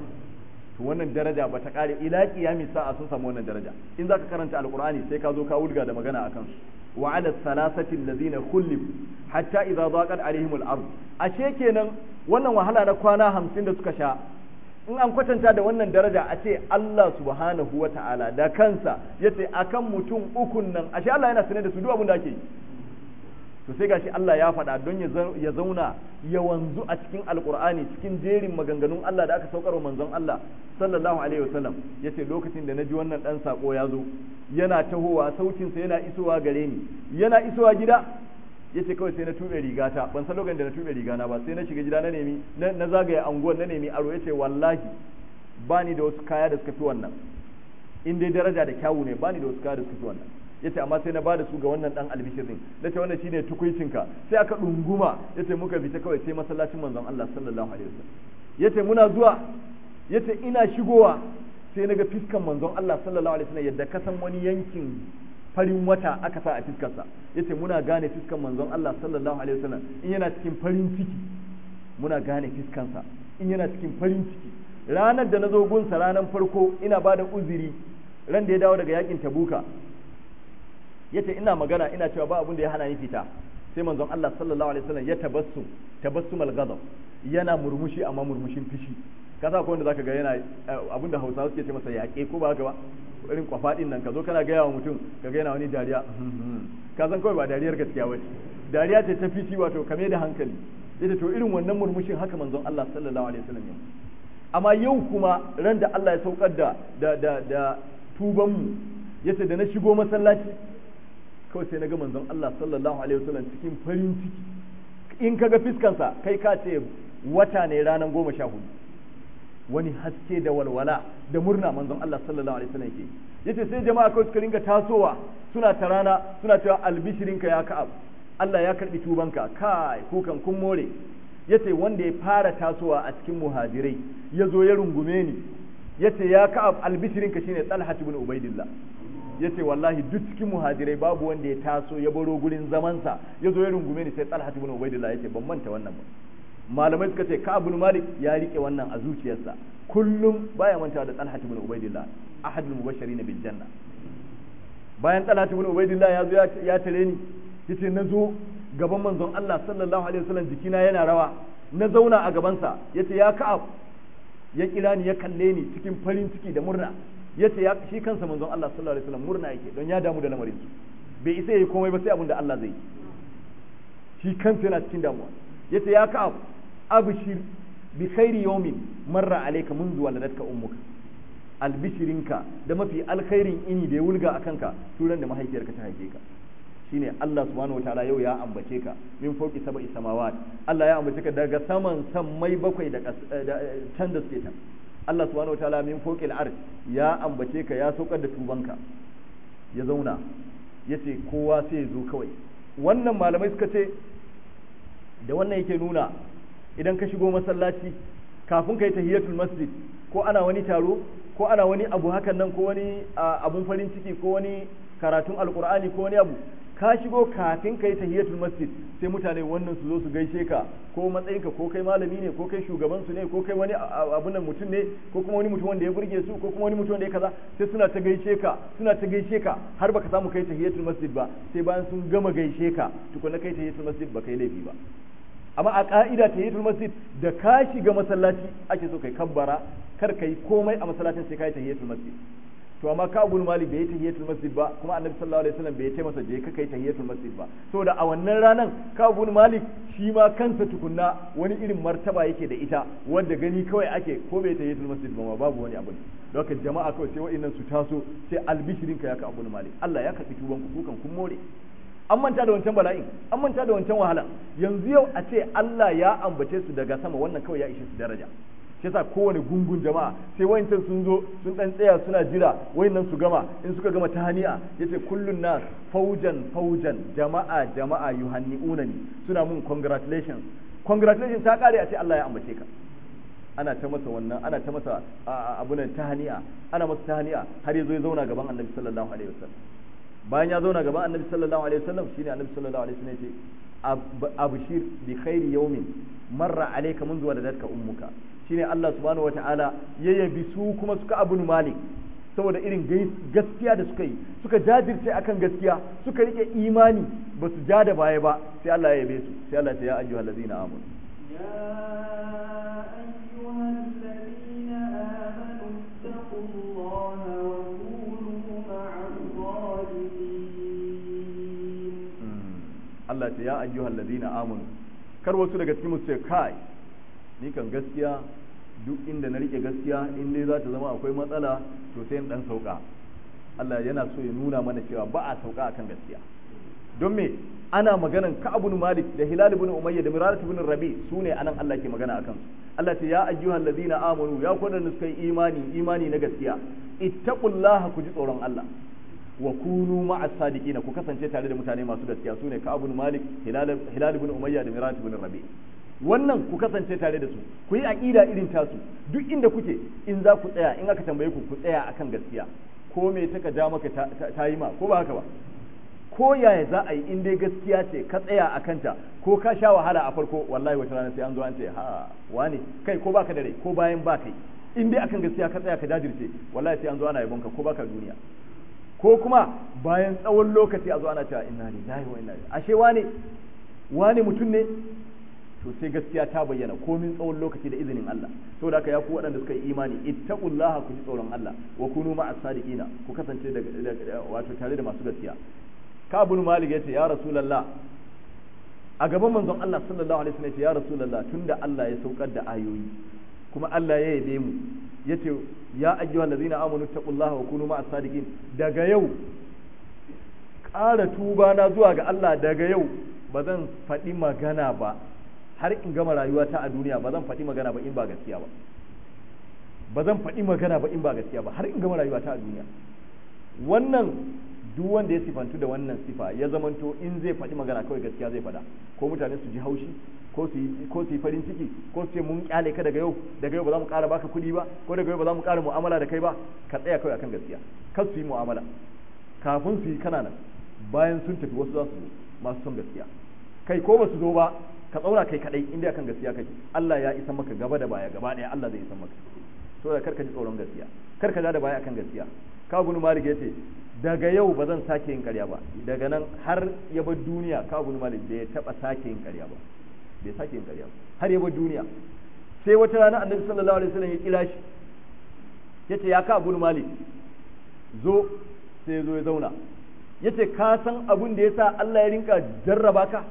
Speaker 1: to wannan daraja ba ta kare ila qiyami sa'a sun samu wannan daraja in zaka karanta alqur'ani sai ka zo ka wulga da magana akan su وعلى الثلاثة الذين خلفوا حتى إذا ضاقت عليهم الأرض ashe kenan wannan wahala na kwana hamsin da suka sha in an kwatanta da wannan daraja a ce Allah subhanahu wa ta'ala da kansa ya ce akan mutum ukun nan ashe Allah yana sanar da su duk abin da ake yi to sai gashi Allah ya faɗa don ya zauna ya wanzu a cikin alkur'ani cikin jerin maganganun Allah da aka saukar wa manzon Allah sallallahu alaihi wasallam yace lokacin da naji wannan dan sako ya zo yana tahowa sautinsa yana isowa gare ni yana isowa gida yace kawai sai na tube rigata ban san lokacin da na tube rigana ba sai na shiga gida na nemi na zagaye anguwar na nemi aro yace wallahi bani da wasu kaya da suka fi wannan in dai daraja da kyawu ne bani da wasu kaya da suka fi wannan yace amma sai na bada su ga wannan dan albishirin nace wannan shine tukuicinka sai aka dunguma yace muka fita kawai sai masallacin manzon Allah sallallahu alaihi wasallam yace muna zuwa yace ina shigowa sai naga fiskan manzon Allah sallallahu alaihi wasallam yadda ka san wani yankin farin wata aka sa a fiskarsa yace muna gane fiskan manzon Allah sallallahu alaihi wasallam in yana cikin farin ciki muna gane fiskansa in yana cikin farin ciki ranar da na zo gunsa ranar farko ina bada uzuri ran da ya dawo daga yakin tabuka yace ina magana ina cewa ba abin da ya hana ni fita sai manzon Allah sallallahu alaihi wasallam ya tabassum tabassumal ghadab yana murmushi amma murmushin fishi ka sa wanda zaka ga yana abin da Hausawa suke ce masa yaƙe ko ba haka ba irin kwafadin nan ka zo kana gaya wa mutum ka ga yana wani dariya ka san kawai ba dariyar gaskiya ba dariya ce ta fishi wato kame da hankali yace to irin wannan murmushin haka manzon Allah sallallahu alaihi wasallam ya amma yau kuma ran da Allah ya saukar da da da da tuban mu yace da na shigo masallaci kawai sai na ga manzon Allah sallallahu alaihi wasallam cikin farin ciki in kaga fiskansa kai ka ce wata ne ranar goma sha hudu wani haske da walwala da murna manzon Allah sallallahu alaihi wasallam yake yace sai jama'a kawai suka ringa tasowa suna ta rana suna cewa albishirinka ya ka'ab Allah ya karbi tubanka kai kukan kun more yace wanda ya fara tasowa a cikin muhajirai ya zo ya rungume ni yace ya ka'ab albishirinka shine Talha ibn Ubaidillah yace wallahi duk cikin muhajirai babu wanda ya taso ya baro gurin zamansa ya zo ya rungume ni sai Talha ibn Ubaidillah yace ban manta wannan ba malamai suka ce Ka'ab ibn Malik ya rike wannan a zuciyarsa kullum baya mantawa da Talha ibn Ubaidillah ahadul mubashirin bil janna bayan Talha ibn Ubaidillah ya zo ya tare ni yace na zo gaban manzon Allah sallallahu alaihi wasallam jikina yana rawa na zauna a gabansa yace ya Ka'ab ya kira ni ya kalle ni cikin farin ciki da murna yace ya shi kansa manzon Allah sallallahu alaihi wasallam murna yake don ya damu da lamarin su bai isa yayi komai ba sai abin da Allah zai yi shi kansa yana cikin damuwa yace ya Ka'ab abshir bi khairi yawmin marra alayka منذ waladatka ummuka albishirinka da mafi alkhairin ini da ya wulga a kanka turan da mahaifiyarka ta haife ka shine Allah subhanahu wataala yau ya ambace ka min fauki sab'i samawat Allah ya ambace ka daga saman sammai bakwai da can da suke can Allah subhanahu wataala min fauqil arsh ya ambace ka ya saukar da tubanka ya zauna yace kowa sai ya zo kawai wannan malamai suka ce da wannan yake nuna idan ka shigo masallaci kafin ka yi tahiyatul masjid ko ana wani taro ko ana wani abu hakan nan ko wani abun farin ciki ko wani karatun alkur'ani ko wani abu ka shigo kafin ka yi tahiyatul masjid sai mutane wannan su zo su gaishe ka ko matsayinka ko kai malami ne ko kai shugaban su ne ko kai wani abun nan mutum ne ko kuma wani mutum wanda ya burge su ko kuma wani mutum wanda ya kaza sai suna ta gaishe ka suna ta gaishe ka har baka samu kai tahiyatul masjid ba sai bayan sun gama gaishe ka tukuna kai tahiyatul masjid ba kai laifi ba amma a ka'ida ta hiyatul masjid da ka shiga masallaci ake so kai kabbara kar kai komai a masallacin sai kai tahiyatul masjid to amma ka ibn malik bai yi tahiyatul masjid ba kuma annabi sallallahu alaihi wasallam bai yi masa je ka kai tahiyatul masjid ba saboda a wannan ranan ka ibn malik shi ma kansa tukunna wani irin martaba yake da ita wanda gani kawai ake ko bai tahiyatul masjid ba babu wani abu don haka jama'a kawai sai wa'annan su taso sai albishirin ka ya ka ibn malik Allah ya karbi tuban ku kukan kun more an manta da wancan bala'in an manta da wancan wahala yanzu yau a ce Allah ya ambace su daga sama wannan kawai ya ishe su daraja shi yasa kowane gungun jama'a sai wayancan sun zo sun dan tsaya suna jira wayannan su gama in suka gama ta hani'a yace kullun nas faujan faujan jama'a jama'a yuhanni'unani suna mun congratulations congratulations ta kare a ce Allah ya ambace ka ana ta masa wannan ana ta masa abunan ta hani'a ana masa ta hani'a har yazo ya zauna gaban Annabi sallallahu alaihi wasallam bayan ya zauna gaban Annabi sallallahu alaihi wasallam shine Annabi sallallahu alaihi wasallam yace abshir bi khairi yawmin marra alayka منذ ولدتك ummuka shine Allah subhanahu wataala ya yabi su kuma suka abun malik saboda irin gaskiya da suka yi suka jajirce akan gaskiya suka rike imani ba su ja da baya ba sai Allah ya yabe su sai Allah ya ayyuhal ladina amanu
Speaker 2: يا أيها الذين آمنوا اتقوا الله وكونوا مع الصادقين
Speaker 1: Allah ya ayyuhal ladina amanu kar wasu daga cikin su ce kai ni kan gaskiya duk inda na rike gaskiya in dai za ta zama akwai matsala to sai in dan sauka Allah yana so ya nuna mana cewa ba a sauka akan gaskiya don me ana maganan Ka'ab ibn Malik da Hilal ibn Umayya da Mirarat ibn Rabi sune anan Allah ke magana akan su Allah ce ya ayyuhal ladina amanu ya ku da suka yi imani imani na gaskiya ittaqullaha ku ji tsoron Allah wa kunu ma'as sadiqina ku kasance tare da mutane masu gaskiya sune Ka'ab ibn Malik Hilal Hilal ibn Umayya da Mirarat ibn Rabi wannan ku kasance tare da su ku yi aqida irin tasu duk inda kuke in za ku tsaya in aka tambaye ku ku tsaya akan gaskiya ko me taka ja maka ta yi ma ko ba haka ba ko yaya za a yi in dai gaskiya ce ka tsaya a kanta ko ka sha wahala a farko wallahi wata rana sai an zo an ce ha wani kai ko baka da rai ko bayan ba kai in dai akan gaskiya ka tsaya ka jajirce wallahi sai an zo ana yabon ka ko baka duniya ko kuma bayan tsawon lokaci a zo ana cewa inna lillahi wa inna ilaihi ashe wane wane mutum ne to sai gaskiya ta bayyana komin tsawon lokaci da izinin Allah saboda haka ya ku waɗanda suka yi imani ittaqullaha ku ji tsoron Allah wa kunu ma'as sadiqina ku kasance da wato tare da masu gaskiya kabun malik yace ya rasulullah a gaban manzon Allah sallallahu alaihi wasallam yace ya rasulullah tunda Allah ya saukar da ayoyi kuma Allah ya yabe mu yace ya ayyuhal ladzina amanu taqullaha wa kunu ma'as sadiqin daga yau ƙara tuba na zuwa ga Allah daga yau ba zan faɗi magana ba har in gama rayuwata a duniya ba zan faɗi magana ba in ba gaskiya ba ba zan faɗi magana ba in ba gaskiya ba har in gama rayuwata a duniya wannan duk wanda ya sifantu da wannan sifa ya zamanto in zai faɗi magana kawai gaskiya zai faɗa ko mutane su ji haushi ko su yi ko su yi farin ciki ko su ce mun kyale ka daga yau daga yau ba za mu ƙara baka kuɗi ba ko daga yau ba za mu ƙara mu'amala da kai ba ka tsaya kawai akan gaskiya kar su yi mu'amala kafin su yi kanana bayan sun tafi wasu za su zo masu son gaskiya kai ko ba su zo ba ka tsaura kai kadai inda akan gaskiya kake Allah ya isa maka gaba da baya gaba daya Allah zai isa maka to da karka ji tsoron gaskiya karka ja da baya akan gaskiya ka bunu malik yace daga yau ba zan sake yin ƙarya ba daga nan har ya bar duniya ka bunu malik bai taba sake yin ƙarya ba bai sake yin ƙarya ba har ya bar duniya sai wata rana annabi sallallahu alaihi wasallam ya kira shi yace ya ka bunu malik zo sai zo ya zauna yace ka san abun da yasa Allah ya rinka jarraba ka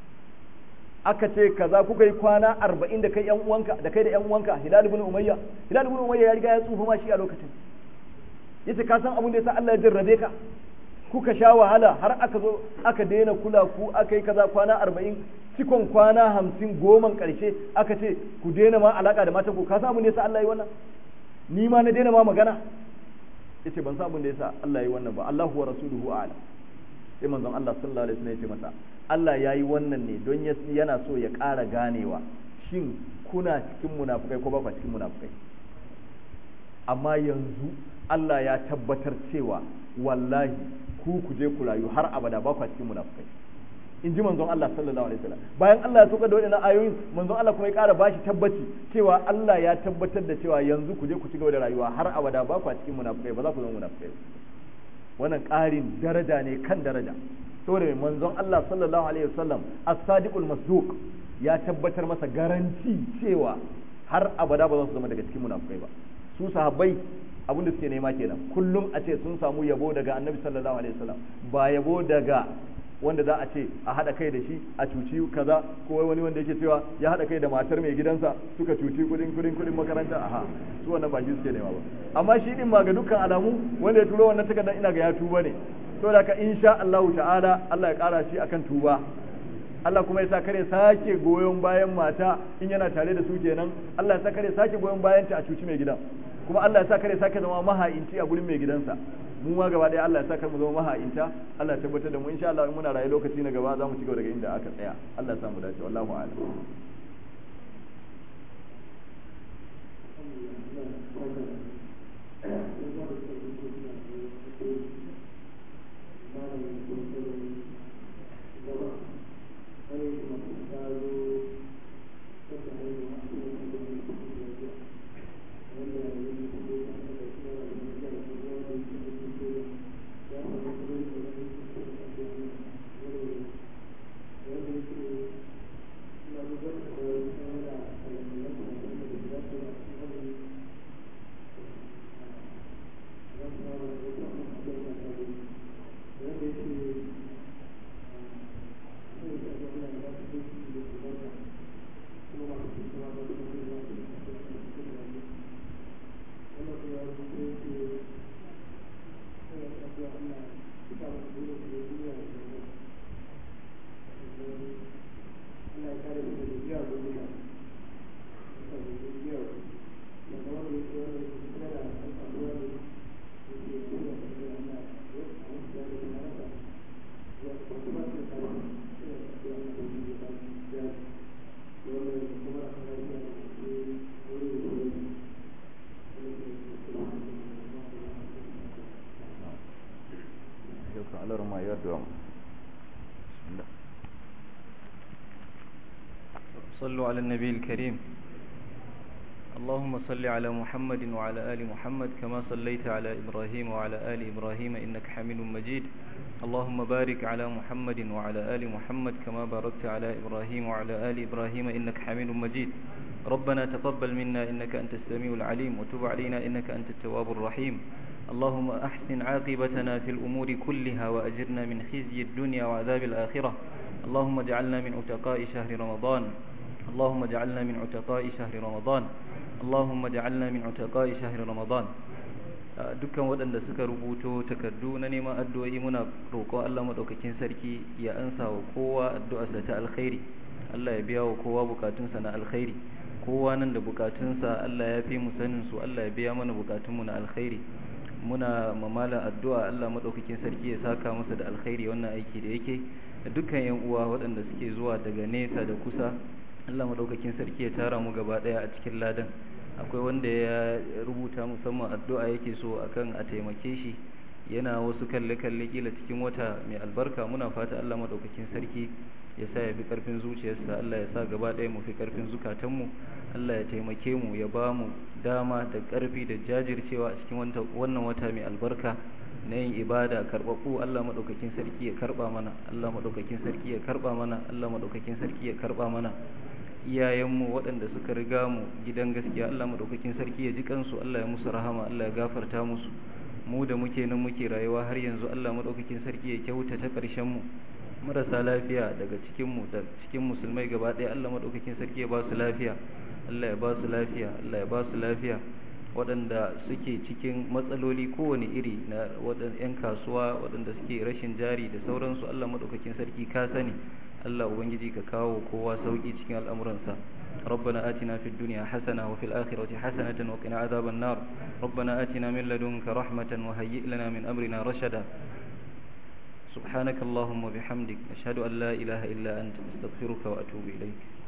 Speaker 1: aka ce kaza kuka yi kwana arba'in da kai yan uwanka da kai da yan uwanka hilal ibn umayya hilal ibn umayya ya riga ya tsufa ma shi a lokacin yace ka san abin da yasa Allah ya jarrabe ka kuka sha wahala har aka zo aka daina kula ku aka yi kaza kwana arba'in cikon kwana hamsin goman karshe aka ce ku daina ma alaka da matan ku ka san abin da yasa Allah ya yi wannan ni ma na daina ma magana yace ban san abin da yasa Allah ya yi wannan ba Allahu wa rasuluhu a'lam sai manzon Allah sallallahu alaihi wasallam ya ce masa Allah ya yi wannan ne don yana so ya ƙara ganewa shin kuna cikin munafukai ko ba cikin munafukai amma yanzu Allah ya tabbatar cewa wallahi ku ku je ku rayu har abada ba cikin munafukai in ji manzon Allah sallallahu alaihi wasallam bayan Allah ya soka da waɗannan ayoyin manzon Allah kuma ya ƙara bashi tabbaci cewa Allah ya tabbatar da cewa yanzu ku je ku ci gaba da rayuwa har abada ba ku cikin munafukai ba za ku zama munafukai wannan ƙarin daraja ne kan daraja saboda mai manzon Allah sallallahu alaihi wasallam as-sadiqul masduq ya tabbatar masa garanti cewa har abada ba za su zama daga cikin munafukai ba su sahabbai abin da suke nema kenan kullum a ce sun samu yabo daga annabi sallallahu alaihi wasallam ba yabo daga wanda za a ce a haɗa kai da shi a cuci kaza ko wani wanda yake cewa ya haɗa kai da matar mai gidansa suka cuci kudin kudin kudin makaranta aha su wannan ba shi suke nema ba amma shi din ma ga dukkan alamu wanda ya turo wannan takardar ina ga ya tuba ne to da ka insha Allah ta'ala Allah ya kara shi akan tuba Allah kuma ya sa kare sake goyon bayan mata in yana tare da su kenan Allah ya sa kare sake goyon bayan ta a cuci mai gidan kuma Allah ya sa kare sake zama maha'inci a gurin mai gidansa mu ma gaba ɗaya Allah ya saka mu zama maha'inta Allah ya tabbatar da mu insha Allah in muna rayu lokaci na gaba za mu ci gaba daga inda aka tsaya Allah ya samu dace wallahu a'lam
Speaker 3: صلوا على النبي الكريم اللهم صل على محمد وعلى آل محمد كما صليت على إبراهيم وعلى آل إبراهيم إنك حميد مجيد اللهم بارك على محمد وعلى آل محمد كما باركت على إبراهيم وعلى آل إبراهيم إنك حميد مجيد ربنا تقبل منا إنك أنت السميع العليم وتب علينا إنك أنت التواب الرحيم اللهم أحسن عاقبتنا في الأمور كلها وأجرنا من خزي الدنيا وعذاب الآخرة اللهم اجعلنا من عتقاء شهر رمضان اللهم اجعلنا من عتقاء شهر رمضان اللهم اجعلنا من عتقاء شهر رمضان dukkan waɗanda suka rubuto takardu na neman addu'o'i muna roƙon Allah maɗaukakin sarki ya ansa wa kowa addu'arsa ta alkhairi Allah ya biya wa kowa bukatunsa na alkhairi kowa nan da bukatunsa Allah ya fi mu sanin su Allah ya biya mana bukatunmu na alkhairi muna mamala addu'a Allah maɗaukakin sarki ya saka masa da alkhairi wannan aiki da yake da dukkan yan uwa waɗanda suke zuwa daga nesa da kusa Allah maɗaukakin sarki ya tara mu gaba ɗaya a cikin ladan akwai wanda ya rubuta musamman addu'a yake so akan a taimake shi yana wasu kalle-kalle kila cikin wata mai albarka muna fata Allah maɗaukakin sarki ya sa ya fi ƙarfin zuciyarsa Allah ya sa gaba ɗaya mu fi ƙarfin zukatanmu Allah ya taimake mu ya ba mu dama da ƙarfi da jajircewa a cikin wannan wata mai albarka na yin ibada karɓaɓɓu Allah maɗaukakin sarki ya karɓa mana Allah maɗaukakin sarki ya karɓa mana Allah maɗaukakin sarki ya karɓa mana iyayenmu waɗanda suka riga mu gidan gaskiya Allah maɗaukakin sarki ya ji kansu Allah ya musu rahama Allah ya gafarta musu mu da muke nan muke rayuwa har yanzu Allah maɗaukakin sarki ya kyautata ƙarshen mu marasa lafiya daga cikin mu da cikin musulmai gaba ɗaya Allah maɗaukakin sarki ya ba su lafiya Allah ya ba su lafiya Allah ya ba su lafiya waɗanda suke cikin matsaloli kowane iri na waɗanda 'yan kasuwa waɗanda suke rashin jari da sauransu Allah maɗaukakin sarki ka sani Allah ubangiji ka kawo kowa sauki cikin al'amuransa ربنا آتنا في الدنيا حسنة وفي الآخرة حسنة وقنا عذاب النار ربنا آتنا من لدنك رحمة وهيئ لنا من أمرنا رشدا سبحانك اللهم وبحمدك أشهد أن لا إله إلا أنت أستغفرك وأتوب إليك